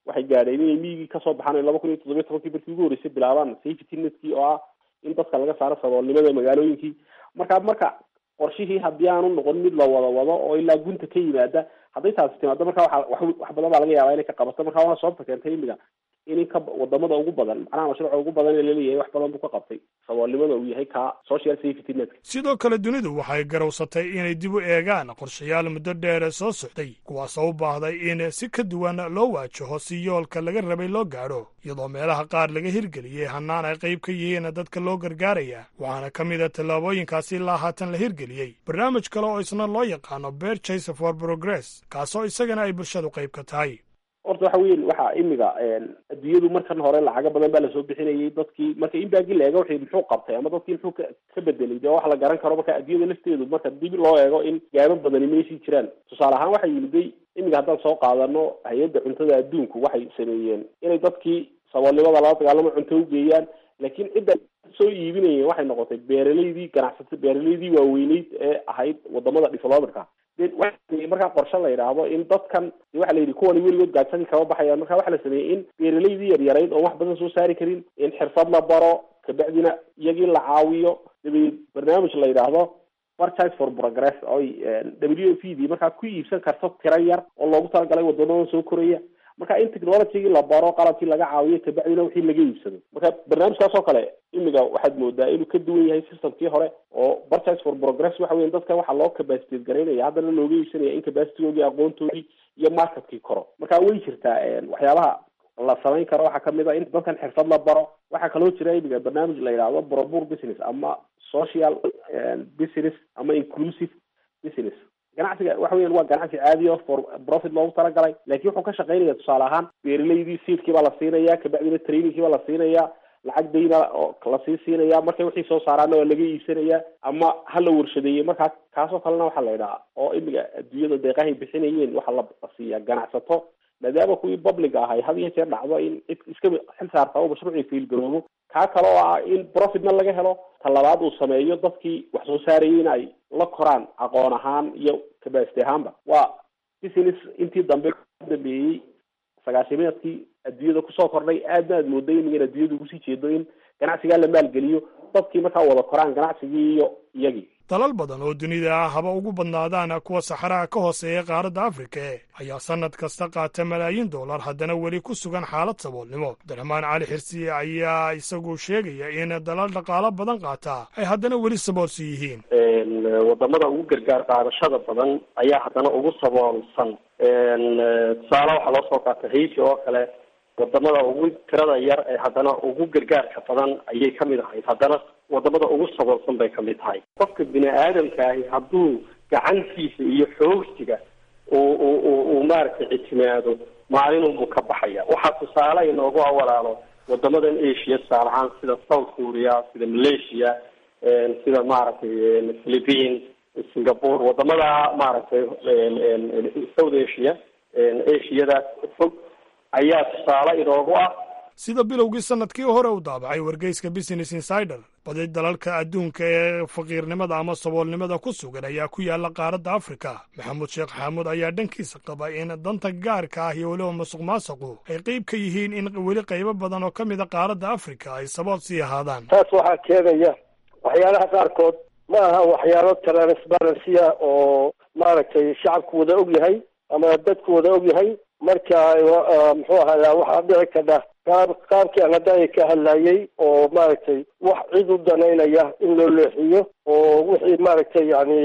waxay gaadheen inay miigii kasoo baxaan laba kun iyo toddobiyo tobankii markii ugu horreysay bilaabaan safety netkii oo ah in dadka laga saaro saboolnimada magaalooyinkii marka marka qorshihii haddii aanu noqon mid la wada wado oo ilaa gunta ka yimaada hadday taasi timaado marka waa wax badan baa laga yaabaa inay ka qabato marka waana sababta keentay imiga in inka wadamada ugu badan macnaha mashruuca ugu badan ee laleeyahay wax badan buu ka qabtay saboolnimada uu yahay ka social safety netka sidoo kale dunidu waxay garowsatay inay dib u eegaan qorshayaal muddo dheere soo socday kuwaasoo u baahday in si ka duwan loo waajaho si yoolka laga rabay loo gaadho iyadoo meelaha qaar laga hirgeliyey hannaan ay qayb ka yihiin dadka loo gargaaraya waxaana ka mid a tallaabooyinkaasi ilaa haatan la hirgeliyey barnaamij kale oo isna loo yaqaano berchase for progress kaasoo isagana ay bulshadu qayb ka tahay horta waxa weyan waxa imiga adduunyadu markan hore lacago badan baa lasoo bixinayay dadkii marka in baagii la eego wixii muxuu qabtay ama dadkii muxuu ka ka bedelay dee wax la garan karo marka adduunyada lafteedu marka dib loo eego in gaabo badani meeshii jiraan tusaale ahaan waxay yimiday imiga haddaan soo qaadano hay-adda cuntada adduunku waxay sameeyeen inay dadkii saboolnimada lala dagaalamo cunto ugeeyaan laakiin cidda soo iibinayeen waxay noqotay beeraleydii ganacsata beeraleydii waaweyneyd ee ahayd wadamada developerka de waxa markaa qorshe la yidhaahdo in dadkan de waxa la yidhi kuwani weligood gaadsadii kama baxayaan marka waxa la sameeyey in beeraleydii yaryarayd oon wax badan soo saari karin in xirfad la baro kabacdina iyagii la caawiyo dabeed barnaamij la yidhaahdo franchise for progress oy w f d markaa ku iibsan karto tiro yar oo loogu talagalay wadamada soo koraya marka in technologygii la baro qalabkii laga caawiyo kabacdina wixii laga iibsado marka barnaamijkaas oo kale imiga waxaad moodaa inuu ka duwan yahay systemkii hore oo franchise for progress waxa weya dadka waxaa loo capacitate garaynaya haddana looga iibsanaya in capacitygoodii aqoontoodii iyo marketkii koro marka way jirtaa waxyaabaha la samayn karo waxaa kamid a in dadkan xirfad la baro waxaa kaloo jira imiga barnaamij la yidhaahdo brobur business ama social business ama inclusive business ganacsiga waxa weyan waa ganacsi caadi o for profit loogu talagalay laakiin wuxuu ka shaqaynaya tusaale ahaan beeraleydii seedkii baa la siinaya kabacdina trainingkii baa la siinaya lacag dayna oo lasii siinaya markay wixii soo saaraana waa laga iibsanaya ama ha la warshadeeyey markaa kaasoo kalena waxaa la yidhaha oo imiga adduunyada deeqahay bixinayeen waxaa la siiya ganacsato maadaama kuwii public ahay had iyo jeer dhacdo in cid iska xil saarta oo mashruucii fiilgaroobo kaa kale oo ah in profitna laga helo talabaad uu sameeyo dadkii wax soo saarayay in ay la koraan aqoon ahaan iyo capacity ahaanba waa business intii dambe dambeeyey sagaashimeedkii adduunyada kusoo kordhay aadna aad mooday imigan adduunyada ugusii jeedo in ganacsigaa la maalgeliyo dadkii markaa wada koraan ganacsigii iyo iyagii dalal badan oo dunida ah haba ugu badnaadaan kuwa saxaraha ka hooseeya qaaradda afrika e ayaa sannad kasta qaata malaayiin dollar haddana weli ku sugan xaalad saboolnimo abdiraxmaan cali xirsiye ayaa isagu sheegaya in dalal dhaqaalo badan qaata ay haddana weli saboolsi yihiin wadamada ugu gargaar qaadashada badan ayaa haddana ugu saboolsan tusaale waxaa loo soo qaata haiti oo kale wadamada ugu tirada yar ee haddana ugu gargaarka badan ayay kamid ahayd haddana wadamada ugu saboolsan bay kamid tahay qofka bini aadamka ahi hadduu gacantiisa iyo xoogsiga uu u uu maaragtay ictimaado maalinunbuu ka baxaya waxaa tusaale inoogu awalaalo wadamadan asia tusaale ahaan sida south korea sida malaysia sida maaragtay philippine singapore wadamada maaragtay south asia asiada fog ayaa tusaale inoogu ah sida bilowgii sannadkii hore u daabacay wargeyska business insider badi dalalka adduunka ee faqiirnimada ama saboolnimada ku sugan ayaa ku yaalla qaaradda afrika maxamuud sheekh xaamuud ayaa dhankiisa qaba in danta gaarka ah iyo weliba masuq maasuqu ay qeyb ka yihiin in weli qaybo badan oo ka mida qaaradda afrika ay sabool sii ahaadaan taas waxaa keenaya waxyaalaha qaarkood ma aha waxyaalo transparency-a oo maaragtay shacabku wada og yahay ama dadku wada og yahay marka muxuu ahayaa waxaa dhici kadha qaab qaabkii aan hadda ka hadlayay oo maaragtay wax cid u danaynaya in loo leexiyo oo wixii maaragtay yani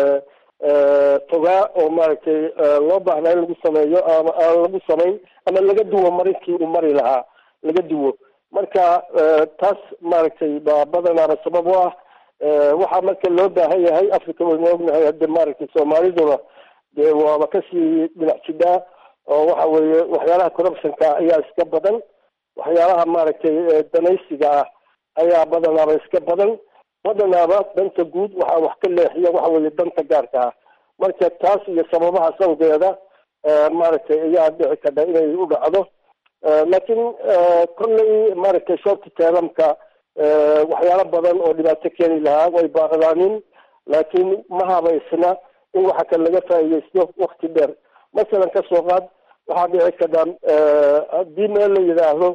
fogaa oo maaragtay loo baahnaa in lagu sameeyo ama aan lagu samayn ama laga duwo marinkii uu mari lahaa laga duwo marka taas maaragtay baa badanaaba sabab u ah waxaa marka loo baahan yahay africa waynu ognahay hadde maaragtay soomaaliduna dee waaba kasii dhinac jidhaa oo waxa weeye waxyaalaha corruptionka ayaa iska badan waxyaalaha maaragtay danaysiga ah ayaa badanaaba iska badan badanaaba danta guud waxaa wax ka leexiya waxa weeye danta gaarka ah marka taas iyo sababaha sawgeeda maaragtay ayaa dhici kadha inay u dhacdo laakiin kolley maaragtay shorti teelamka waxyaalo badan oo dhibaato keeni lahaa way baaqdaanin laakiin ma habaysna in waxa kale laga faa'iidaysto wakti dheer masalan kasoo qaad waxaa dhici kadhaan haddii meel la yidhaahdo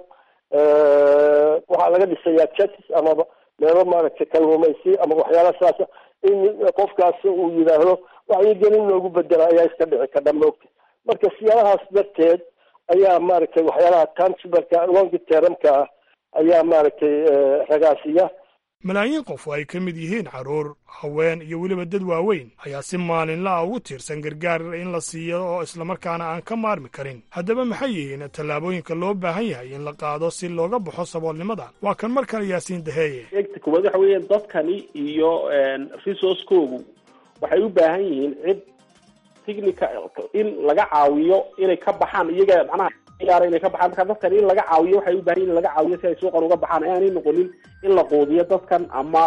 waxaa laga dhisayaa chatis amaba meelo maaragtay kalluumaysi ama waxyaala saasa in qofkaas uu yidhaahdo wacyigelin loogu bedela ayaa iska dhici kadha moogta marka siyaalahaas darteed ayaa maaragtay waxyaalaha tansibarka longi teramka ah ayaa maaragtay ragaasiya malaayiin qof oo ay ka mid yihiin carruur haween iyo weliba dad waaweyn ayaa si maalinla ah ugu tiirsan gargaar in la siiyo oo islamarkaana aan ka maarmi karin haddaba maxay yihiin tallaabooyinka loo baahan yahay in la qaado si looga baxo saboolnimada waa kan mar kale yaasiin daheeye eegta koowaad waxa weeyaan dadkani iyo resource-koogu waxay u baahan yihiin cid technica in laga caawiyo inay ka baxaan iyaga macnaha ciyaara inay ka baxaan marka dadkan in laga caawiyo waxay u baahan yihin in laga caawiyo si ay suuqan uga baxaan aanay noqonin in la quudiyo dadkan ama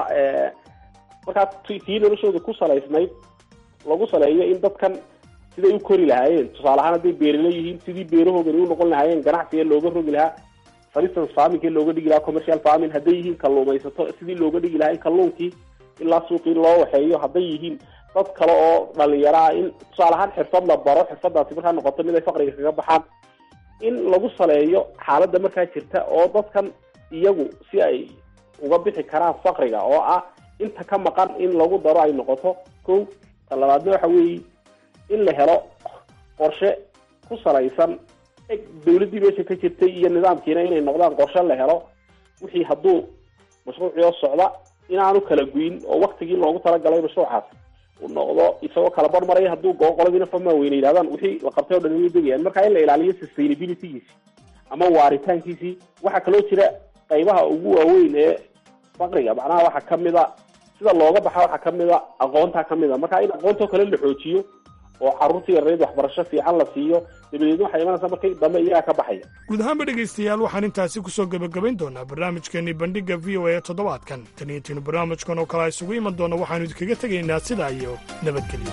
markaa tii noloshooda ku salaysnayd lagu saleeyo in dadkan siday u kori lahaayeen tusaale ahaan hadday beerila yihiin sidii beerahoodani u noqon lahaayeen ganacsiga looga rogi lahaa for instance farmingkii looga dhigi lahaa commercial farming hadday yihiin kalluumaysato sidii looga dhigi lahaa in kalluunkii ilaa suuqii loo waxeeyo hadday yihiin dad kale oo dhalinyaro ah in tusaale ahaan xirfad la baro xirfadaasi markaa noqoto mid ay faqriga kaga baxaan in lagu saleeyo xaaladda markaa jirta oo dadkan iyagu si ay uga bixi karaan faqriga oo ah inta ka maqan in lagu daro ay noqoto ko ta labaadna waxa weeye in la helo qorshe ku salaysan eg dawladdii meesha ka jirtay iyo nidaamkiina inay noqdaan qorshe la helo wixii hadduu mashruucii oo socda inaanu kala guyin oo waktigii loogu talagalay mashruucaas u noqdo isagoo kala barmaraya hadduu goo qoladiina fama weyne yidhahdaan wixii la qabtay o dhan way degayaan marka in la ilaaliyo sustainabilitygiisi ama waaritaankiisii waxaa kaloo jira qaybaha ugu waaweyn ee faqriga macnaha waxaa kamid a sida looga baxa waxaa kamid a aqoontaa kamid a marka in aqoontoo kale la xoojiyo oo carruurta yareed waxbarasho fiican la siiyo dabadeedna waxay imanaysaa markay dambe iyagaa ka baxaya guud ahaanba dhegaystayaal waxaan intaasi ku soo gebagabayn doonaa barnaamijkeenii bandhigga v o a ee toddobaadkan tan iyo tiinu barnaamijkan oo kale a isugu iman doona waxaanu idinkaga tegaynaa sidaa iyo nabadgelyo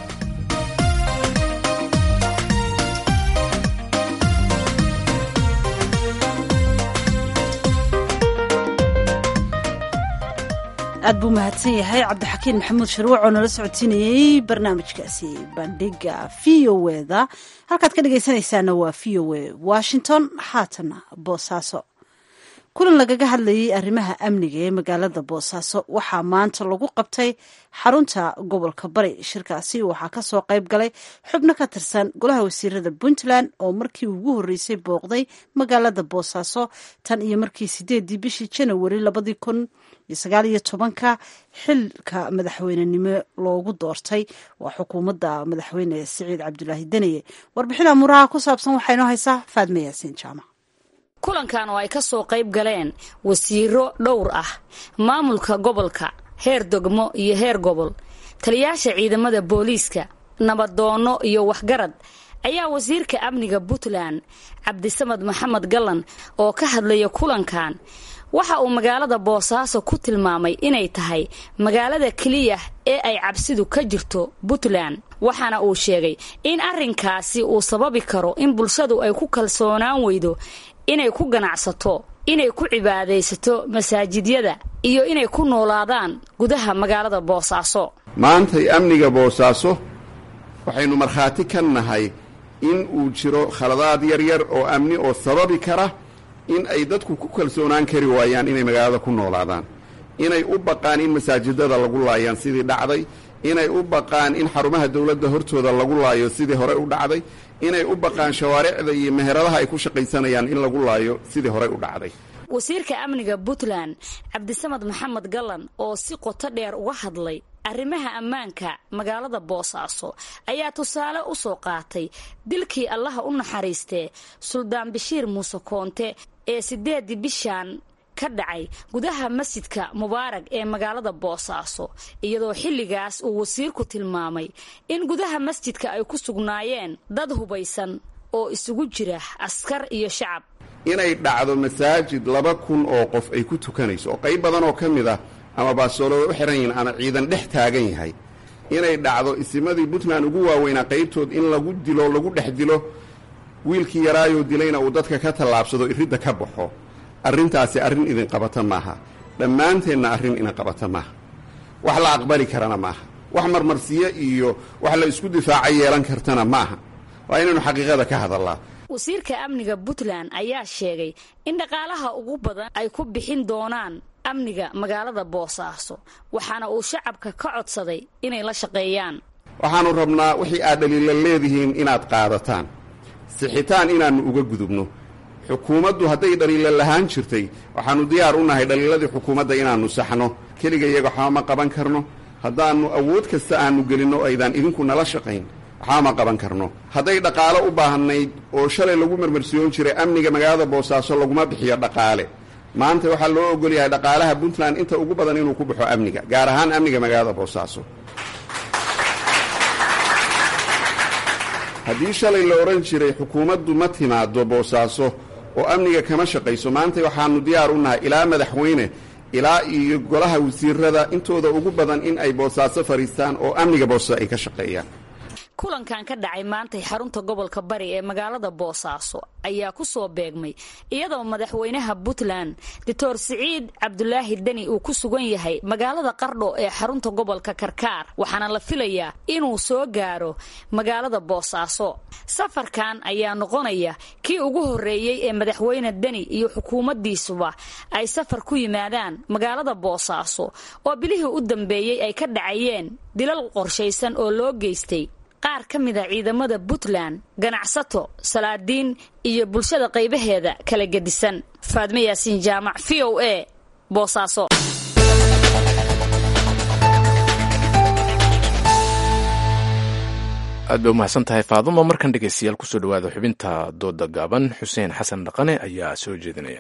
aad buu mahadsan yahay cabdixakiin maxamuud sharwac oo nala socodsiinayey barnaamijkaasi bandhiga v o eda halkaad ka dhegaysanaysaana waa v o a washington haatana boosaaso kulan lagaga hadlayay arrimaha amniga ee magaalada boosaaso waxaa maanta lagu qabtay xarunta gobolka bari shirkaasi waxaa kasoo qayb galay xubno ka tirsan golaha wasiirada puntland oo markii ugu horreysay booqday magaalada boosaaso tan iyo markii sideedii bishii janawari labadii kun iyo sagaal iyo tobanka xilka madaxweynenimo loogu doortay waa xukuumadda madaxweyne siciid cabdulaahi deniye warbixin amuraha ku saabsan waxaa inoo haysaa faadme yaasiin jaamac kulankan oo ay ka soo qayb galeen wasiiro dhowr ah maamulka gobolka heer degmo iyo heer gobol taliyaasha ciidamada booliiska nabadoonno iyo waxgarad ayaa wasiirka amniga puntland cabdisamad maxamed gallan oo ka hadlaya kulankan waxa uu magaalada boosaaso ku tilmaamay inay tahay magaalada keliya ee ay cabsidu ka jirto puntland waxaana uu sheegay in arrinkaasi uu sababi karo in bulshadu ay ku kalsoonaan weydo inay ku ganacsato inay ku cibaadaysato masaajidyada iyo inay ku noolaadaan gudaha magaalada boosaaso maantay amniga boosaaso waxaynu markhaati ka nahay in uu jiro khaladaad yaryar oo amni oo sababi kara in ay dadku ku kalsoonaan kari waayaan inay magaalada ku noolaadaan inay u baqaan in masaajidada lagu laayaan sidii dhacday inay u baqaan in xarumaha dowladda hortooda lagu laayo sidii hore u dhacday inay u baqaan shawaaricda iyo meheradaha ay ku shaqaysanayaan in lagu laayo sidii horey u dhacday wasiirka amniga puntland cabdisamad maxamed gallan oo si qoto dheer uga hadlay arrimaha ammaanka magaalada boosaaso ayaa tusaale u soo qaatay dilkii allaha u naxariistee suldaan bashiir muuse koonte ee siddeedii bishan ka dhacay gudaha masjidka mubaarag ee magaalada boosaaso iyadoo xilligaas uu wasiirku tilmaamay in gudaha masjidka ay ku sugnaayeen dad hubaysan oo isugu jira askar iyo shacab inay dhacdo masaajid laba kun oo qof ay ku tukanayso oo qayb badan oo ka mid ah ama baasoolooda u xihan yihiin ama ciidan dhex taagan yahay inay dhacdo isimadii puntland ugu waaweynaa qaybtood in lagu dilo lagu dhex dilo wiilkii yaraayoo dilayna uu dadka ka tallaabsado iridda ka baxo arrintaasi arrin idin qabata maaha dhammaanteenna arrin idin qabata maaha wax la aqbali karana maaha wax marmarsiyo iyo wax la isku difaaca yeelan kartana maaha waa inaynu xaqiiqada ka hadallaa wasiirka amniga puntland ayaa sheegay in dhaqaalaha ugu badan ay ku bixin doonaan amniga magaalada boosaaso waxaana uu shacabka ka codsaday inay la shaqeeyaan waxaannu rabnaa wixii aad dhaliila leedihiin inaad qaadataan sixitaan inaannu uga gudubno xukuumaddu hadday dhaliila lahaan jirtay waxaannu diyaar u nahay dhaliiladii xukuumadda inaannu saxno keliga iyaga waxba ma qaban karno haddaannu awood kasta aannu gelinno o aydaan idinku nala shaqayn waxba ma qaban karno hadday dhaqaalo u baahnayd oo shalay lagu marmarsiyoon jiray amniga magaalada boosaaso laguma bixiyo dhaqaale maanta waxaa loo ogol yahay dhaqaalaha puntland inta ugu badan inuu ku baxo amniga gaar ahaan amniga magaalada boosaaso haddii shalay la odhan jiray xukuumaddu ma timaado boosaaso oo amniga kama shaqayso maanta waxaannu diyaar u nahay ilaa madaxweyne ilaa iyo golaha wasiirada intooda ugu badan in ay boosaaso fadhiistaan oo amniga boosaaso ay ka shaqeeyaan kulankan ka dhacay maantay xarunta gobolka bari ee magaalada boosaaso ayaa ku soo beegmay iyadoo madaxweynaha puntland doctor siciid cabdulaahi deni uu ku sugan yahay magaalada qardho ee xarunta gobolka karkaar waxaana la filayaa inuu soo gaaro magaalada boosaaso safarkan ayaa noqonaya kii ugu horreeyey ee madaxweyne deni iyo xukuumaddiisuba ay safar ku yimaadaan magaalada boosaaso oo bilihii u dambeeyey ay ka dhacayeen dilal qorshaysan oo loo geystay qaar ka mid a ciidamada puntland ganacsato salaadiin iyo bulshada qaybaheeda kala gedisan faadme yaasiin jaamac v o a boosaaso aad bay umahadsan tahay faadumo markan dhegeystayaal kusoo dhawaada xubinta dooda gaaban xuseen xasan dhaqane ayaa soo jeedinaya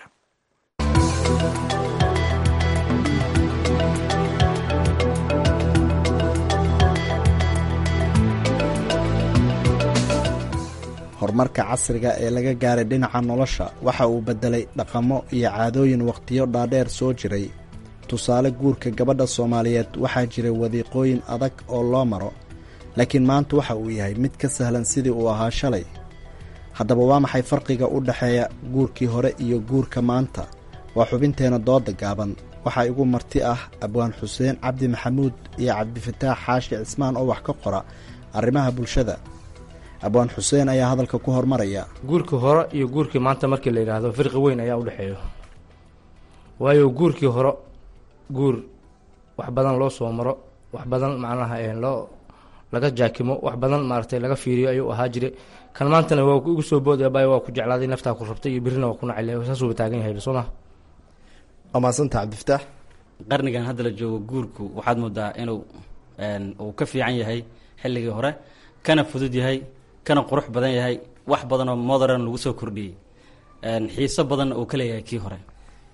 horumarka casriga ee laga gaaray dhinaca nolosha waxa uu beddelay dhaqamo iyo caadooyin wakhtiyo dhaadheer soo jiray tusaale guurka gabadha soomaaliyeed waxaa jiray wadiiqooyin adag oo loo maro laakiin maanta waxa uu yahay mid ka sahlan sidii uu ahaa shalay haddaba waa maxay farqiga u dhexeeya guurkii hore iyo guurka maanta waa xubinteenna dooda gaaban waxaa igu marti ah abwaan xuseen cabdi maxamuud iyo cabdifataax xaashi cismaan oo wax ka qora arrimaha bulshada abwaan xuseen ayaa hadalka ku hormaraya guurkii hore iyo guurkii maanta markii la yidhaahdo firqi weyn ayaa u dhexeeyo waayo guurkii hore guur wax badan loo soo maro wax badan macnaha loo laga jaakimo wax badan maaragtay laga fiiriyo ayuu ahaa jire kan maantana waa igu soo boodaya bay waa ku jeclaaday naftaa ku rabtay iyo birrina waa ku nacay saasuuba taagan yahay soo ma waa mahadsanta cabdifataax qarnigan hadda la joogo guurku waxaad moodaa inuu uu ka fiican yahay xilligii hore kana fudud yahay kana qurux badan yahay wax badanoo modern lagu soo kordhiyey xiiso badanna uu ka leeyahay kii hore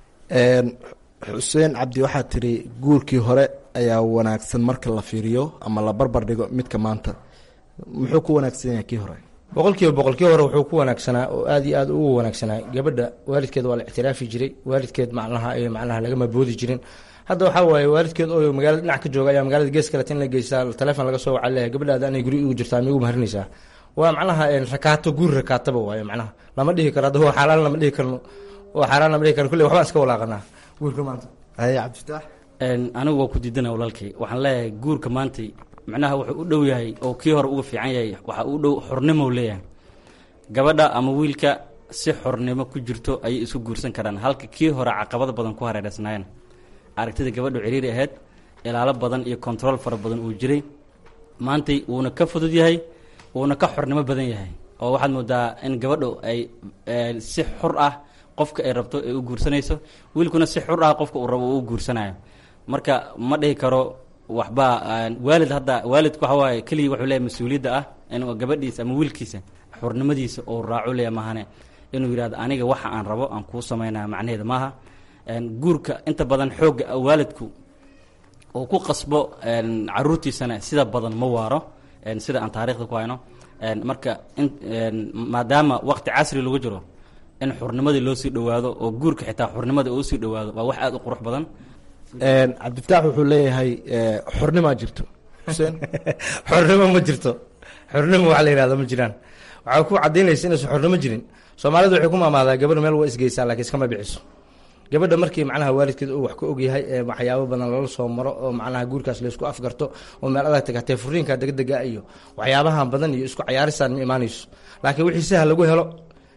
xuseen cabdi waxaad tiri guurkii hore ayaa wanaagsan marka la fiiriyo ama la barbar dhigo midka maanta muxuu ku wanaagsan yahay kii hore boqol kiiba boqol kii hore wuxuu ku wanaagsanaa oo aad iyo aad ugu wanaagsanaa gabadha waalidkeed waa la ictiraafi jiray waalidkeed macnaha macnaha lagama boodi jirin hadda waxaa waaye waalidkeed oo magaalada dhinac ka jooga ayaa magaalada gees kale tin la geystaa telefoon laga soo waca leeyahay gabadhaada anay guri igu jirtaa miigu maharinaysaa waa macnaha rakaato guur rakaataba waaye macnaha lama dhihi karo hadda waa xaaraan lama dhihi karno waa xaaraan lama dhihi karno kulley waxbaan iska walaaqanaa guurka maanta haye cabdifataax anigu waa ku diidana walaalkay waxaan leeyahay guurka maantay macnaha wuxuu u dhow yahay oo kii hore uga fiican yahay waxa u dhow xornimo leeyahay gabadha ama wiilka si xornimo ku jirto ayay isu guursan karaan halka kii hore caqabado badan ku hareereysnaayeen aragtida gabadhu ciriiri ahayd ilaalo badan iyo control fara badan uu jiray maantay wuuna ka fudud yahay wuuna ka xornimo badan yahay oo waxaad moodaa in gabadhu ay si xur ah qofka ay rabto ay u guursanayso wiilkuna si xur ah qofka uu rabo uu u guursanayo marka ma dhihi karo waxba waalid hadda waalidku waxa waaye keligii wuxuu leeyahay mas-uuliyadda ah inuu gabadhiisa ama wiilkiisa xurnimadiisa uu raaco leeya maahane inuu yidhahdo aniga waxa aan rabo aan kuu samaynaya macnaheeda maaha guurka inta badan xoogga waalidku uu ku qasbo caruurtiisana sida badan ma waaro sida aan taarikhda ku hayno marka maadaama waqti casri lagu jiro in xurnimadii loo sii dhowaado oo guurka xitaa xurnimada uu sii dhowaado waa wax aada u qurux badan cabdifataax wuxuu leeyahay xornimaa jirto xuseen xornimo ma jirto xornimo wax la yihahdo ma jiraan waxaa ku cadaynaysa inaysan xornimo jirin soomaalidu waxay ku maamaadaa gabadha meel waa isgeysaa lakiin iskama biciso gabadha markii macnaha waalidkeed uu wax ka ogyahay ee waxyaabo badan lala soo maro oo macnaha guurkaas laysku afgarto oo meel adag tagatee furiinka degdega iyo waxyaabahan badan iyo isku cayaarisaan ma imaanayso laakiin wixii sahal lagu helo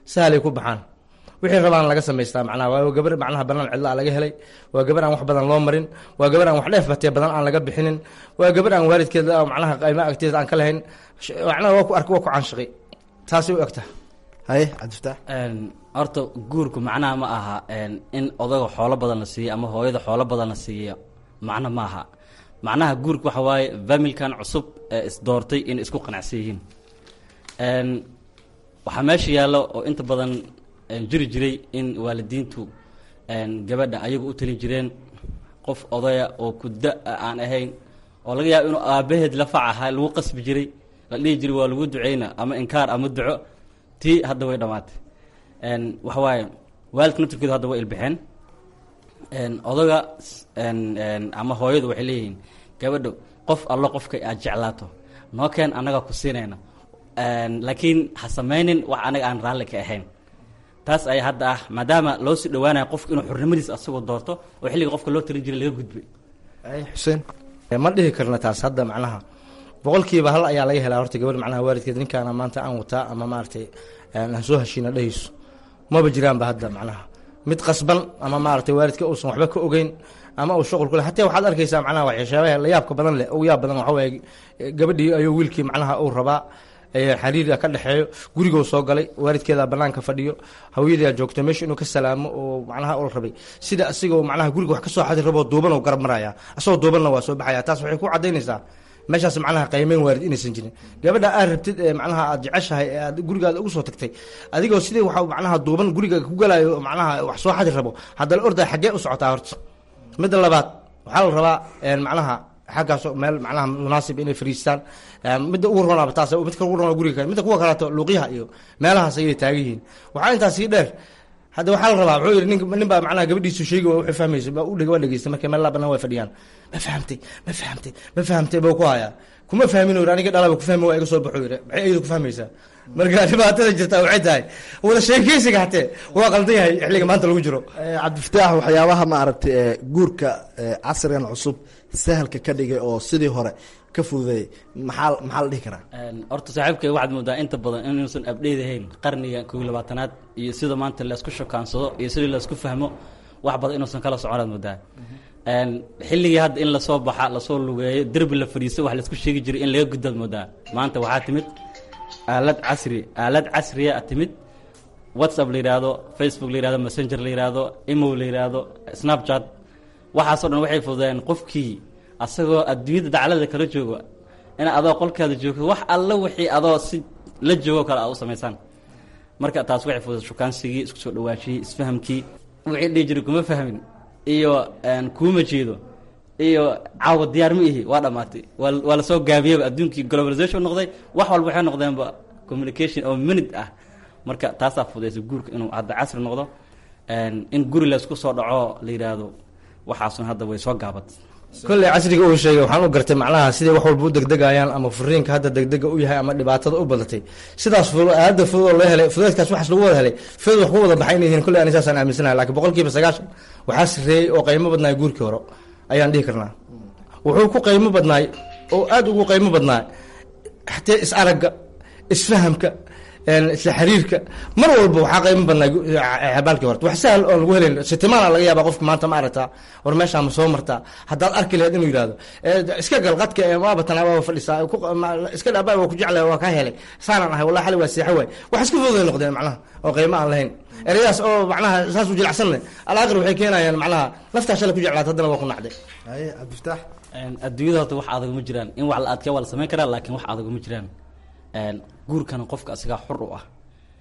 sahalay ku baxaan wixii rabaan laga samaystaa macnaha waa gabar macnaha banaan cidlaa laga helay waa gabar aan wax badan loo marin waa gabar aan wax dheef batee badan aan laga bixinin waa gabar aan waalidkeed macnaha qayma agteeda aan ka lahayn macnaha waa ku ark waa ku caanshaqi taasay u egta haye cabdifataax horta guurku macnaha ma aha in odaga xoolo badan la siiyo ama hooyada xoolo badan la siiyo macno ma aha macnaha guurka waxa waaye familkan cusub ee isdoortay inay isku qanacsan yihiin waxaa meesha yaallo oo inta badan jiri jiray in waalidiintu gabadha ayagu u talin jireen qof odaya oo kuda aan ahayn oo laga yaabo inuu aabaheed lafac ahaa lagu qasbi jiray la dhihi jiray waa lagu duceyna ama inkaar ama duco tii hadda way dhammaatay waxa waaye waalidka naftirkeedu hadda way ilbixeen odaga ama hooyadu waxay leeyihiin gabadho qof allo qofka aad jeclaato noo keen annaga ku siinayna laakiin ha samaynin wax anaga aan raalli ka ahayn taas ayaa hadda ah maadaama loo sii dhawaanayo qofka inuu xurnimadiis asagoo doorto oo xilliga qofka loo talin jiray laga gudbay xuseen ma dhihi karna taas hadda macnaha boqolkiiba hal ayaa laga helaa horta gabadh macnaha waalidkeed ninkaana maanta aan wataa ama maaragtay aan soo heshiina dhehayso maba jiraanba hadda macnaha mid qasban ama maaragtay waalidka uusan waxba ka ogeyn ama uu shuqul ku leh hataa waxaad arkaysaa macnaha waxyaabaha la yaabka badan leh ugu yaab badan waxa waaye gabadhii ayuu wiilkii macnaha uu rabaa xariira ka dhexeeyo gurigoo soo galay waalidkeeda banaanka fadhiyo hawyadaa joogto meesha inuu ka salaamo oo macnaha ul rabay sida asigoo macnaha guriga wax ka soo xadi raboo duuban oo garab maraya asagoo duubanna waa soo baxaya taas waxay ku cadaynaysaa meeshaas macnaha qaymeyn waalid inaysan jirin gabadha aad rabtid ee macnaha aad jeceshahay ee aad gurigaada ugu soo tagtay adigoo sidii waxa macnaha duuban guriga ku galayo macnaha wax soo xadi rabo haddana ordaa xaggee u socotaa horta midda labaad waxaa la rabaa macnaha xaggaas meel macnaha munaasib inay fariistaan midda ugu ronaaba taas midka ugu ronaa guriga kale midda kuwa kaleeto luuqyaha iyo meelahaas ayay taagan yihiin waxaa intaas sii dheer hadda waxaa la rabaa wuxuu yidhi nin nin baa macnaha gabadhiisu sheegi waa wuxuu fahmaysa baa u dheg waa dhegeysta markay meel laa banaan waa fadhiyaan ma fahamtay ma fahamtay ma fahamtay buu ku hayaa kuma fahmin uu aniga dhalaba ku fahmi waa iga soo baxo yidhi maxay ayadu ku fahmaysaa marka dhibaatada jirta waxay tahay wada sheekeysiga hatee waa qaldan yahay xilliga maanta lagu jiro cabdifataax waxyaabaha maaragtay guurka casrigan cusub sahalka ka dhigay oo sidii hore ka fududeeyay maxaa maxaa la dhihi karaa horta saaxiibkay waxaad moodaa inta badan inuusan abdheedahayn qarniga kow iyo labaatanaad iyo sida maanta laysku shukaansado iyo sidii laysku fahmo wax badan inuusan kala soconaad moodaa xilligii hadda in lasoo baxa lasoo lugeeyo derbi la fadhiisto wax laysku sheegi jiray in laga gudbaad moodaa maanta waxaa timid aalad casri aalad casriya timid whatsapp la yidhaahdo facebook la yihahdo messenger la yihahdo imo la yihahdo snapchat waxaasoo dhan waxay fududeen qofkii asagoo adduunyada daclada kala joogo in adoo qolkaada joogto wax alla wixii adoo si la joogo kale aad u samaysaan marka taas waxay fududeen shukaansigii isku soo dhawaashiyey isfahamkii wixii dhihi jiray kuma fahmin iyo kuuma jeedo iyo caawa diyaar ma ihi waa dhamaatay waa waa lasoo gaabiyaba adduunkii globalization noqday wax walba waxay noqdeenba communication oo minute ah marka taasaa fudaysa guurka inuu hadda casri noqdo in guri laysku soo dhaco la yidhaahdo waxaasun hadda way soo gaabat kolley casriga uu sheegay waxaan u gartay macnaha siday wax walba u degdegayaan ama furiinka hadda degdega u yahay ama dhibaatada u badatay sidaas aada fudud oo loo helay fudeedkaas waxaas lagu wada helay fudud wax ku wada baxay inay yihiin kolley ani saasaan aaminsanahay lakiin boqolkiiba sagaashan waxaa sarreeyey oo qaymo badnaay guurkii hore ayaan dhihi karnaa wuxuu ku qaymo badnaay oo aada ugu qaymo badnaay xatee is aragga isfahamka isla xiriirka mar walba waxaa qaymo badnaa xabaalkii horta wax sahal oon lagu helayn sitimaana laga yaaba qofka maanta ma aragtaa war meeshaa ma soo martaa haddaad arki lahayd inuu yidhahdo iska gal qadka waaba tan waaba fadhisaa iska dhaaba waa ku jeclay waa kaa helay saanaan ahay wallahi xali waa seexo waay wax iska fududay noqdeen macnaha oo qaymo aan lahayn ereyadaas oo macnaha saas u jilacsanne alaaqir waxay keenayaan macnaha laftaa shalay ku jeclaat haddana waa ku nacday haye cabdifataax adduunyada horta wax adag ma jiraan in wax la adkee waa la samayn karaa laakiin wax adag ma jiraan guurkana qofka asigaa xur u ah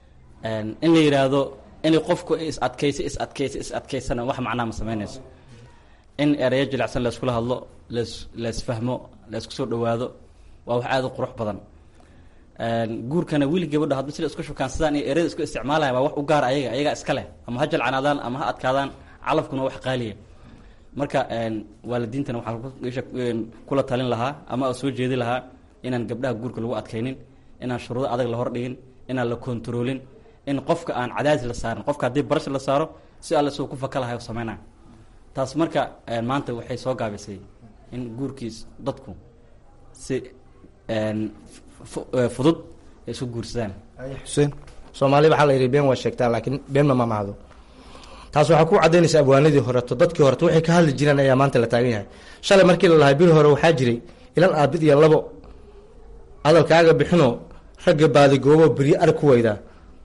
in la yidhaahdo inay qofku is adkaysa is adkaysa is adkaysana wax macnaha ma samaynayso in ereyo jilicsan layskula hadlo las laysfahmo laysku soo dhawaado waa wax aada u qurux badan guurkana wiil gabadho hadba sida isku shukaansadaan iyo ereyada isku isticmaalaya waa wax u gaar ayaga ayagaa iska leh ama ha jalcanaadaan ama ha adkaadaan calafkuna wax qaaliya marka waalidiintana waxaan kula talin lahaa ama soo jeedi lahaa inaan gabdhaha guurka lagu adkaynin inaan shuruudo adag la hordhigin inaan la kontaroolin in qofka aan cadaadis la saarin qofka haddii barash la saaro si alle suu ku faka lahay sameynaa taas marka maanta waxay soo gaabisay in guurkiis dadku si fudud ay isu guursadaan xuseen soomaali waxaa la yidhi been waa sheegtaa laakiin been ma mamahdo taas waxaa ku cadaynaysa abwaanadii horeto dadkii horeto waxay ka hadli jireen ayaa maanta la taagan yahay shalay markii la lahay biri hore waxaa jiray ilan aabid iyo labo hadalkaaga bixino ragga baadigoobo beryo arag ku weydaa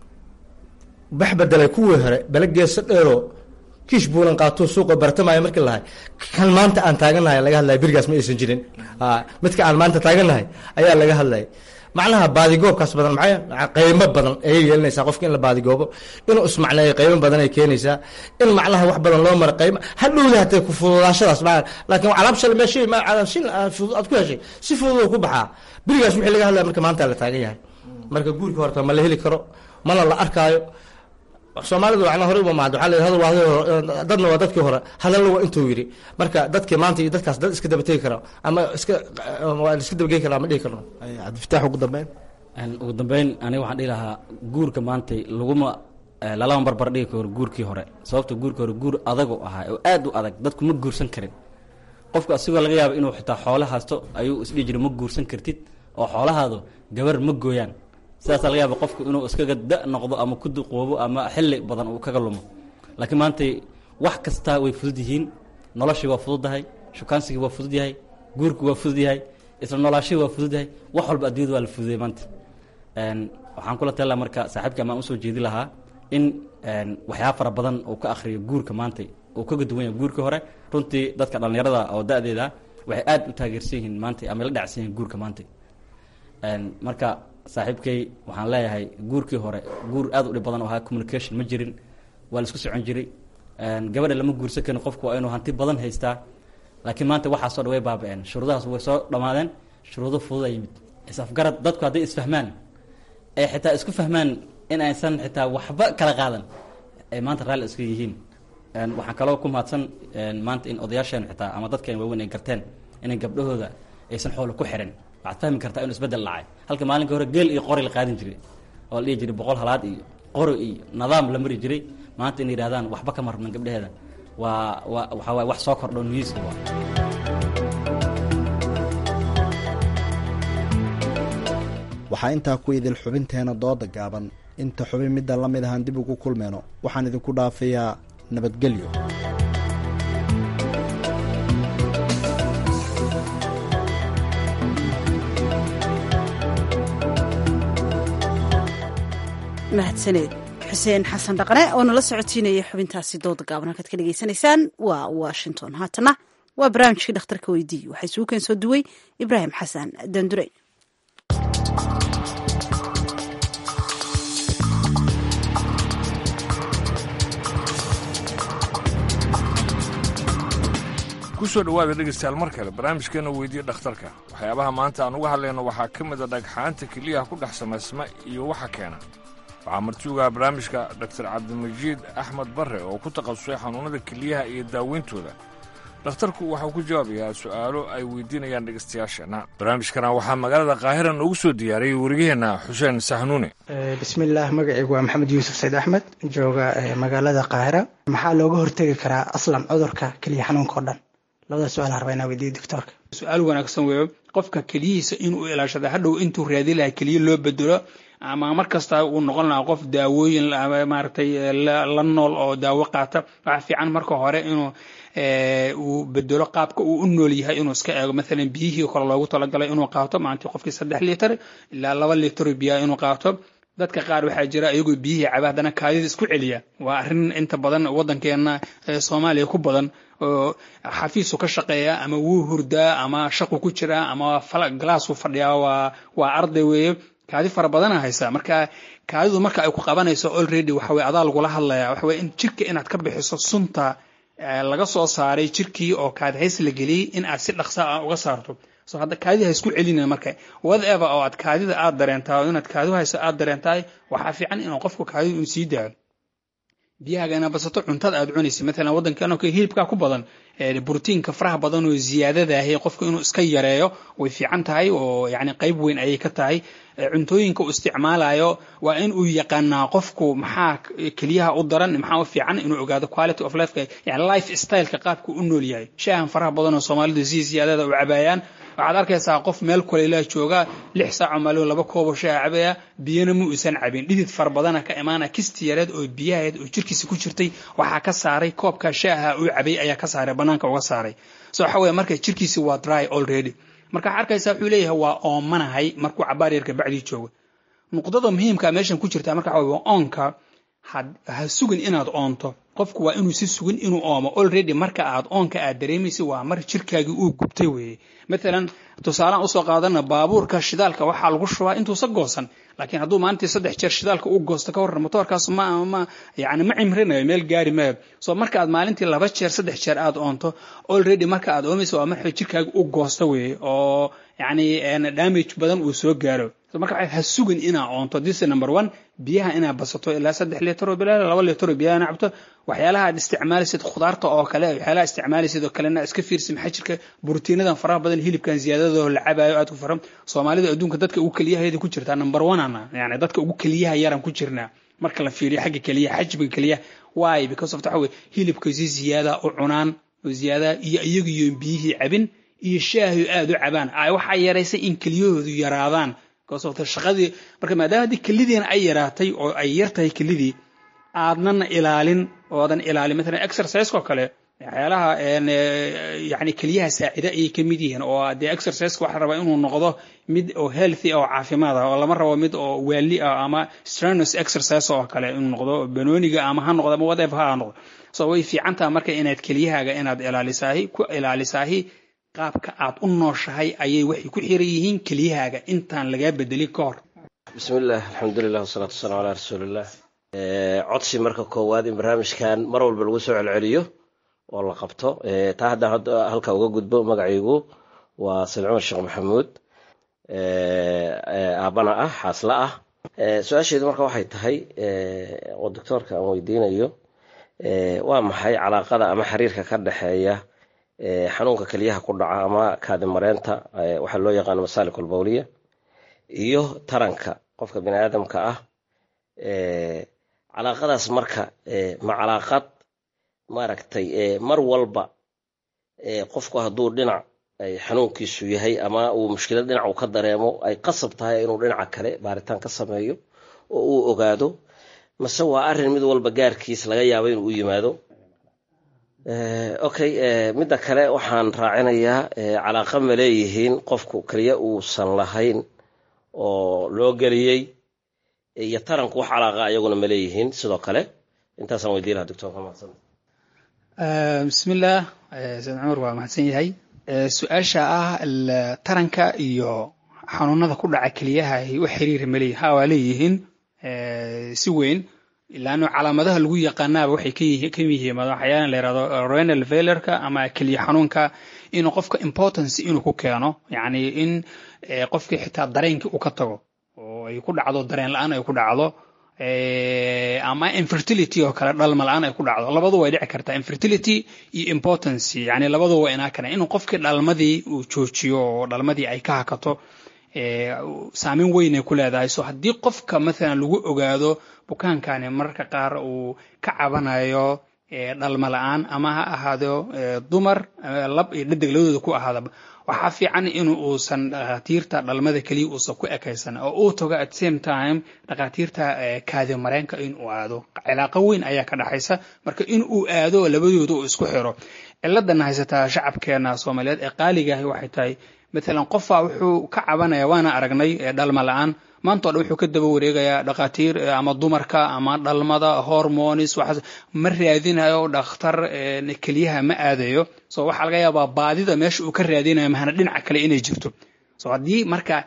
bax bedelay kuwii hore bale geesa dheero kiish buulan qaatuu suuqa bartamaya markii lahay kan maanta aan taagannahay laga hadlaya berigaas ma aysan jirin midka aan maanta taagannahay ayaa laga hadlaya macnaha baadigoobkaas badan maxay qaymo badan ayay yeelanaysaa qofka in la baadigoobo inuu ismacneeyo qaymo badan ay keenaysaa in macnaha wax badan loo maro qaymo hadhowda hatee ku fududaashadaas ma laakiin alaab shal meeshay ma shin fudud aad ku heshay si fudud ku baxaa berigaas wixii laga hadlaya marka maanta la taagan yahay marka guurka horta ma la heli karo mana la arkaayo soomaalidu wana hore uma mahad waxaa la hadal waa dadna waa dadkii hore hadalna waa intuu yidhi marka dadkii maanta iyo dadkaas dad iska dabategi kara ama iska waa iska dabagey kara ama dhihi karno cabdifitaax ugu dambeyn ugu dambeyn aniga waxaan dhihi lahaa guurka maanta laguma lalama barbar dhigi karo guurkii hore sababta guurkii hore guur adagu ahaa oo aad u adag dadku ma guursan karin qofku asigoo laga yaabo inuu xitaa xoolo haysto ayuu isdhihi jiray ma guursan kartid oo xoolahaadu gabar ma gooyaan sidaasaa laga yaaba qofku inuu iskaga da noqdo ama ku duqoobo ama xilli badan uu kaga lumo laakiin maanta wax kastaa way fudud yihiin noloshii waa fududdahay shukaansigii waa fudud yahay guurkii waa fudud yahay isla noolaashihii waa fudud yahay wax walba adduunyada waa la fududayay maanta waxaan kula tali laha marka saaxiibka amaan usoo jeedi lahaa in waxyaaba fara badan uu ka akhriyo guurka maanta uu kaga duwan yahay guurkii hore runtii dadka dhallinyarada oo da-deeda waxay aad u taageersan yihiin maanta ama la dhacsan yihiin guurka maanta marka saaxiibkay waxaan leeyahay guurkii hore guur aad u dhib badan oo ahaa communication ma jirin waa la isku socon jiray gabadha lama guursan karin qofku waa inuu hanti badan haystaa laakiin maanta waxaasoo dhan way baaba-een shuruudahaas way soo dhammaadeen shuruudo fududa yimid is-afgarad dadku hadday isfahmaan ay xitaa isku fahmaan in aysan xitaa waxba kala qaadan ay maanta raalli iska yihiin waxaan kaloo ku mahadsan maanta in odayaasheen xitaa ama dadkeen waaweyn ay garteen inay gabdhahooda aysan xoolo ku xirin waxaad fahmi kartaa inuu isbedel dhacay halka maalinka hore geel iyo qori la qaadin jiray oo la dhihi jiray boqol halaad iyo qori iyo nidaam la mari jiray maanta inay yidhahdaan waxba kama rabnan gabdhaheeda waa waa waxaa waay wax soo kordho niyuuska waa waxaa intaa ku idil xubinteena dooda gaaban inta xubin midda la mid ahaan dib ugu kulmeyno waxaan idinku dhaafayaa nabadgelyo mahadsaneed xuseen xasan dhaqane oo nala socotiinaya xubintaasi dooda gaaban halkaad ka dhegaysanaysaan waa washington haatana waa barnaamijkii dhakhtarka weydiiye waxaa isugu keen soo duway ibraahim xasan dandurey kusoo dhowaada dhegaystayaal mar kale barnaamijkeena weydiiye dhakhtarka waxyaabaha maanta aan uga hadlayno waxaa ka mid a dhagxaanta keliyaha ku dhex samaysma iyo waxa keena waxaa martiugaha barnaamijka doktor cabdimajiid axmed barre oo ku takhasusay xanuunnada keliyaha iyo daaweyntooda dhakhtarku waxau ku jawaabayaa su'aalo ay weydiinayaan dhegaystayaasheenna barnaamijkana waxaa magaalada qaahira noogu soo diyaariyey warigaheenna xuseen sahnuune bismillaah magacaygu waa maxamed yuusuf sayd axmed jooga magaalada qaahira maxaa looga hortegi karaa aslan cudurka keliya xanuunka o dhan labada su-aal harba inaa weydiiyo doctoorka su-aal wanaagsan weeyo qofka keliyihiisa inuu ilaashada hadhow intuu raadi lahaa keliya loo bedelo ama mar kasta uu noqon lahaa qof daawooyin maaragtay la nool oo daawo qaata waxaa fiican marka hore inuu uu bedelo qaabka uu u nool yahay inuu iska eego maalan biyihii kale loogu talagalay inuu qaato maalintii qofkii saddex litir ilaa laba litir biyaa inuu qaato dadka qaar waxaa jira iyagoo biyihii caba haddana kaadida isku celiya waa arrin inta badan waddankeena soomaaliya ku badan oo xafiisu ka shaqeeya ama wuu hurdaa ama shaqu ku jiraa ama galaasuu fadhiyaa waa waa arday weeye kaadi fara badana haysaa marka kaadidu marka ay ku qabanayso already waxa weye adaa lagula hadlaya waxa weye in jirka inaad ka bixiso sunta laga soo saaray jirkii oo kaadi hays la geliyey in aad si dhaqsa ah uga saarto so hadda kaadida ha isku celina marka whatever oo aad kaadida aad dareentaa oo inaad kaadidu hayso aad dareentaa waxaa fiican inuu qofku kaadidu uu sii daayo biyahaaga inaad basato cuntada aad cunaysa maalan waddankan oo kale hilibkaa ku badan brotiinka faraha badan oo ziyaadadahi qofku inuu iska yareeyo way fiican tahay oo yani qayb weyn ayay ka tahay cuntooyinka uu isticmaalayo waa in uu yaqaanaa qofku maxaa keliyaha u daran maxaa u fiican inuu ogaado quality of life yani life styleka qaabku u nool yahay shaahan faraha badan oo soomaalidu si ziyaadada u cabaayaan waxaad arkaysaa qof meel kuleylaa jooga lix saaco maalin laba koobo shaa cabaya biyana ma uusan cabin dhidid fara badana ka imaana kisti yareed oo biyaheed oo jirkiisa ku jirtay waxaa ka saaray koobka shaaha uu cabay ayaa ka saaray banaanka uga saaray so waxa weye marka jirkiisi waa dry already marka waxaa arkaysaa wuxuu leeyahay waa oomanahay markuu cabaar yarka bacdii joogo nuqdada muhiimka meeshan ku jirta marka waxa weye oonka ha sugin inaad oonto qofku waa inuu si sugin inuu oomo already marka aad oonka aad dareemaysa waa mar jirkaagii uu gubtay weeye maalan tusaalaan usoo qaadana baabuurka shidaalka waxaa lagu shubaa intuusa goosan laakiin hadduu maalintii saddex jeer shidaalka u goosto ka warran motoorkaas ma ma yani ma cimrinayo meel gaari maayo so marka aad maalintii laba jeer saddex jeer aad oonto already marka aad oomaysa waa marka jirkaaga u goosto weeye oo yani damage badan uu soo gaaro marka ha sugin inaa oonto this number one biyaha inaa basato ilaa saddex liitr oo bilaa laba liitr oo biyaha inaa cabto waxyaalaha aad isticmaalaysid khudaarta oo kale waxyaalaha isticmaalaysid oo kalena iska fiirsi maxaa jirka borotiinadan faraha badan hilibkan ziyaadadoo la cabaayo aad ku faran soomaalida adduunka dadka ugu keliyaheeda ku jirtaa number one ana yani dadka ugu keliyaha yaran ku jirnaa marka la fiiriyo xagga keliyaha xajmiga keliyaha why because of waxa weye hilibka si ziyaada u cunaan oo ziyaada iyo iyagiyo biyihii cabin iyo shaahi aad u cabaan waxaa yaraysay in keliyahoodu yaraadaan shaqadii marka maadaama haddii kelidiina ay yaraatay oo ay yar tahay kelidii aadnana ilaalin oodan ilaalin maalan exerciseko kale waxyaalaha yani keliyaha saacida ayay ka mid yihiin oo dee exerciseka waxa rabaa inuu noqdo mid oo healthy oo caafimaad ah oo lama rabo mid oo waali ah ama strenuous exercise oo kale inuu noqdo banooniga ama ha noqdo ama whatever ha noqdo so way fiican taha marka inaad keliyahaaga inaad ilaalisaahi ku ilaalisaahi qaabka aad u nooshahay ayay waxay ku xiran yihiin keliyahaaga intaan lagaa bedelin ka hor bismillaah alxamdulilah wasalaatu wasalaamu calaa rasuulillaah codsi marka koowaad in barnaamijkan mar walba lagu soo celceliyo oo la qabto taa haddaan hadda halka uga gudbo magacaygu waa sayd cumar sheekh maxamuud aabbana ah xaasla ah su-aasheedu marka waxay tahay oo doctoorka aan weydiinayo waa maxay calaaqada ama xiriirka ka dhexeeya xanuunka keliyaha ku dhaca ama kaadimareenta waxaa loo yaqaano masaalik albawliya iyo taranka qofka bini aadamka ah calaaqadaas marka ma calaaqad maaragtay mar walba qofku hadduu dhinac xanuunkiisu yahay ama uu mushkilad dhinac uu ka dareemo ay qasab tahay inuu dhinaca kale baaritaan ka sameeyo oo uu ogaado mase waa arrin mid walba gaarkiis laga yaabo inuu u yimaado okay midda kale waxaan raacinayaa calaaqa ma leeyihiin qofku keliya uusan lahayn oo loo geliyey iyo taranku wax calaaqa ayaguna ma leeyihiin sidoo kale intaasaan weydiin lahaa doctorka mahadsan bismillaah sayd cumar waa mahadsan yahay su-aasha ah taranka iyo xanuunada ku dhaca keliyaha wax xiriira ma leeyihin ha waa leeyihiin si weyn ilaano calaamadaha lagu yaqaanaaba waxay ka yihiin waxyaala la yirahdo renal failureka ama keliya xanuunka inuu qofka importance inuu ku keeno yacni in qofkii xitaa dareenkii uu ka tago oo ay ku dhacdo dareen la-aan ay ku dhacdo ama infertility oo kale dhalma la-aan ay ku dhacdo labadu way dhici kartaa infertility iyo importance yani labadu waa inaa kana inuu qofkii dhalmadii uu joojiyo oo dhalmadii ay ka hakato saameyn weyn ay ku leedahay so haddii qofka maalan lagu ogaado bukaankani mararka qaar uu ka cabanayo dhalma la-aan ama ha ahaado dumar lab iyo dhadig labadooda ku ahaadaba waxaa fiican in uusan dhakhaatiirta dhalmada keliya uusan ku ekaysan oo uu tago at same time dhakhaatiirta kaadimareenka in uu aado cilaaqo weyn ayaa ka dhaxaysa marka in uu aado labadooda uu isku xiro ciladana haysataa shacabkeena soomaaliyeed ee qaaligahi waxay tahay maalan qofaa wuxuu ka cabanaya waana aragnay dhalma la-aan maanta o dhan wuxuu ka daba wareegayaa dhakhaatiir ama dumarka ama dhalmada hormonis waxaas ma raadinayo dhakhtar keliyaha ma aadayo so waxaa laga yaabaa baadida meesha uu ka raadinayo mahana dhinaca kale inay jirto so haddii marka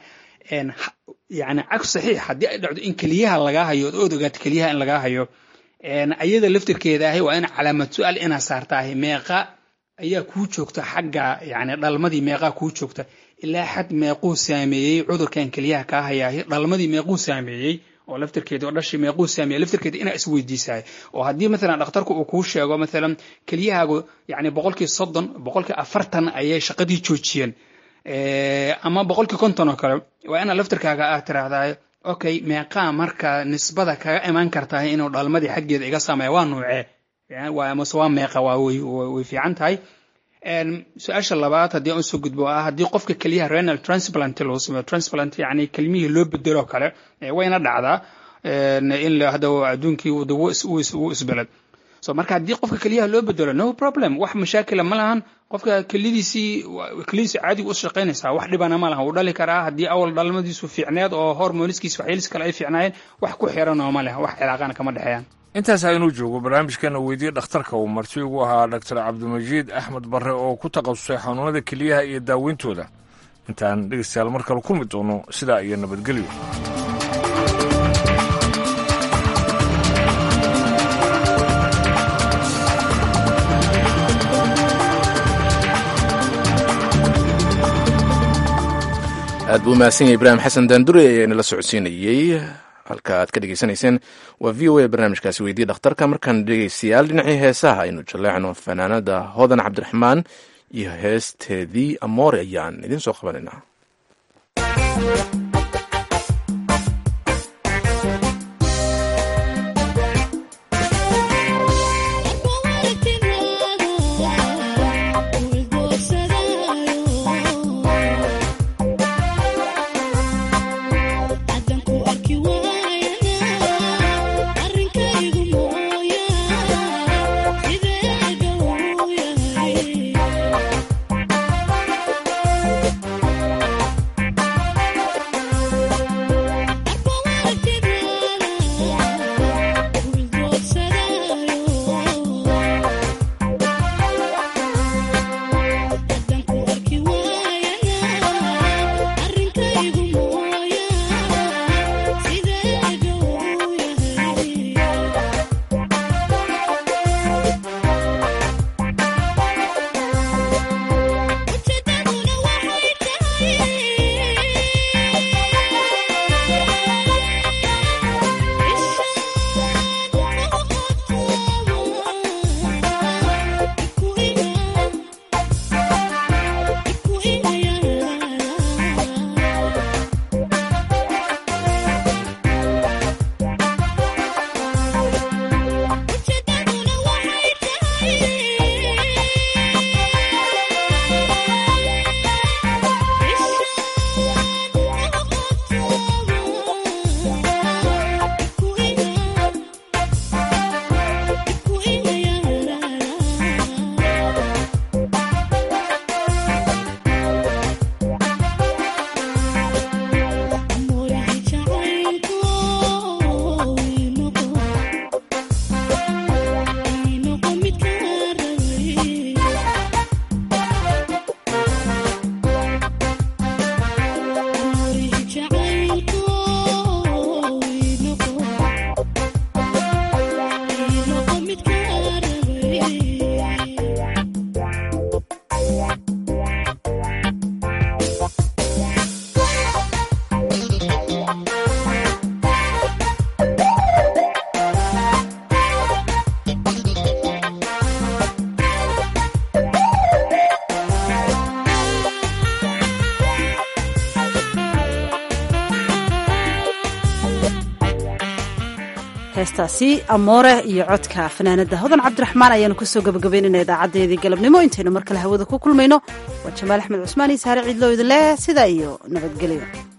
yani cag saxiix haddii ay dhacdo in keliyaha lagaa hayo ood ogaato keliyaha in lagaa hayo ayada laftirkeeda ahi waa in calaamad su-aal inaa saartaahay meeqa ayaa kuu joogta xagga yani dhalmadii meeqaa kuu joogta ilaa xad meequu saameeyey cudurkan keliyaha kaa hayaahi dhalmadii meequu saameeyey oo laftirkeeda oo dhashii meequu saameeyey laftirkeeda inaa isweydiisahay oo haddii maalan dhakhtarku uu kuu sheego maalan keliyahaagu yani boqolkii soddon boqolkii afartan ayay shaqadii joojiyeen ama boqolkii konton oo kale waa inaa laftirkaaga aad tiraahdaa okay meeqaa marka nisbada kaga imaan kartaa inuu dhalmadii xaggeeda iga saameeya waa nuucee mase waa meeqa waa way fiican tahay su-aasha labaad haddii aan usoo gudbo ah haddii qofka keliyaha renal transplant loo sameeyo transplant yani kelmihii loo bedelo kale wayna dhacdaa in la hadda adduunkii uu isbeled so marka haddii qofka keliyaha loo bedelo no problem wax mashaakila ma lahan qofka kelidiisii kelidiisi caadiga u shaqaynaysaa wax dhibana ma lahan wuu dhali karaa haddii awal dhalmadiisu fiicneed oo hormoniskiisa waxyeelis kale ay fiicnaayeen wax ku xiran oo ma leh wax cilaaqana kama dhexeeyaan intaas inuu joogo barnaamijkana weydiye dhakhtarka uu marti ugu ahaa doctor cabdimajiid axmed barre oo ku takhasusay xanuunada keliyaha iyo daaweyntooda intaan dhegeystayaal mar kale kulmi doono sidaa iyo nabadgelyo aad buu mahadsan yahay ibraahim xasan daandure ayaa inala socodsiinayey halka aad ka dhegeysanayseen waa v o a barnaamijkaasi weydiye dhakhtarka markaan dhegeystayaal dhinacii heesaha aynu jaleecno fanaanada hodan cabdiraxmaan iyo heesteedii amoore ayaan idiin soo qabanaynaa heestaasi amoore iyo codka fanaanada hodan cabdiraxmaan ayaanu kusoo gabagabaynayna idaacadeedii galabnimo intaynu mar kale hawada ku kulmayno waa jamaal axmed cusmaan iyo saare ciidloo idin leh sidaa iyo nabadgelyo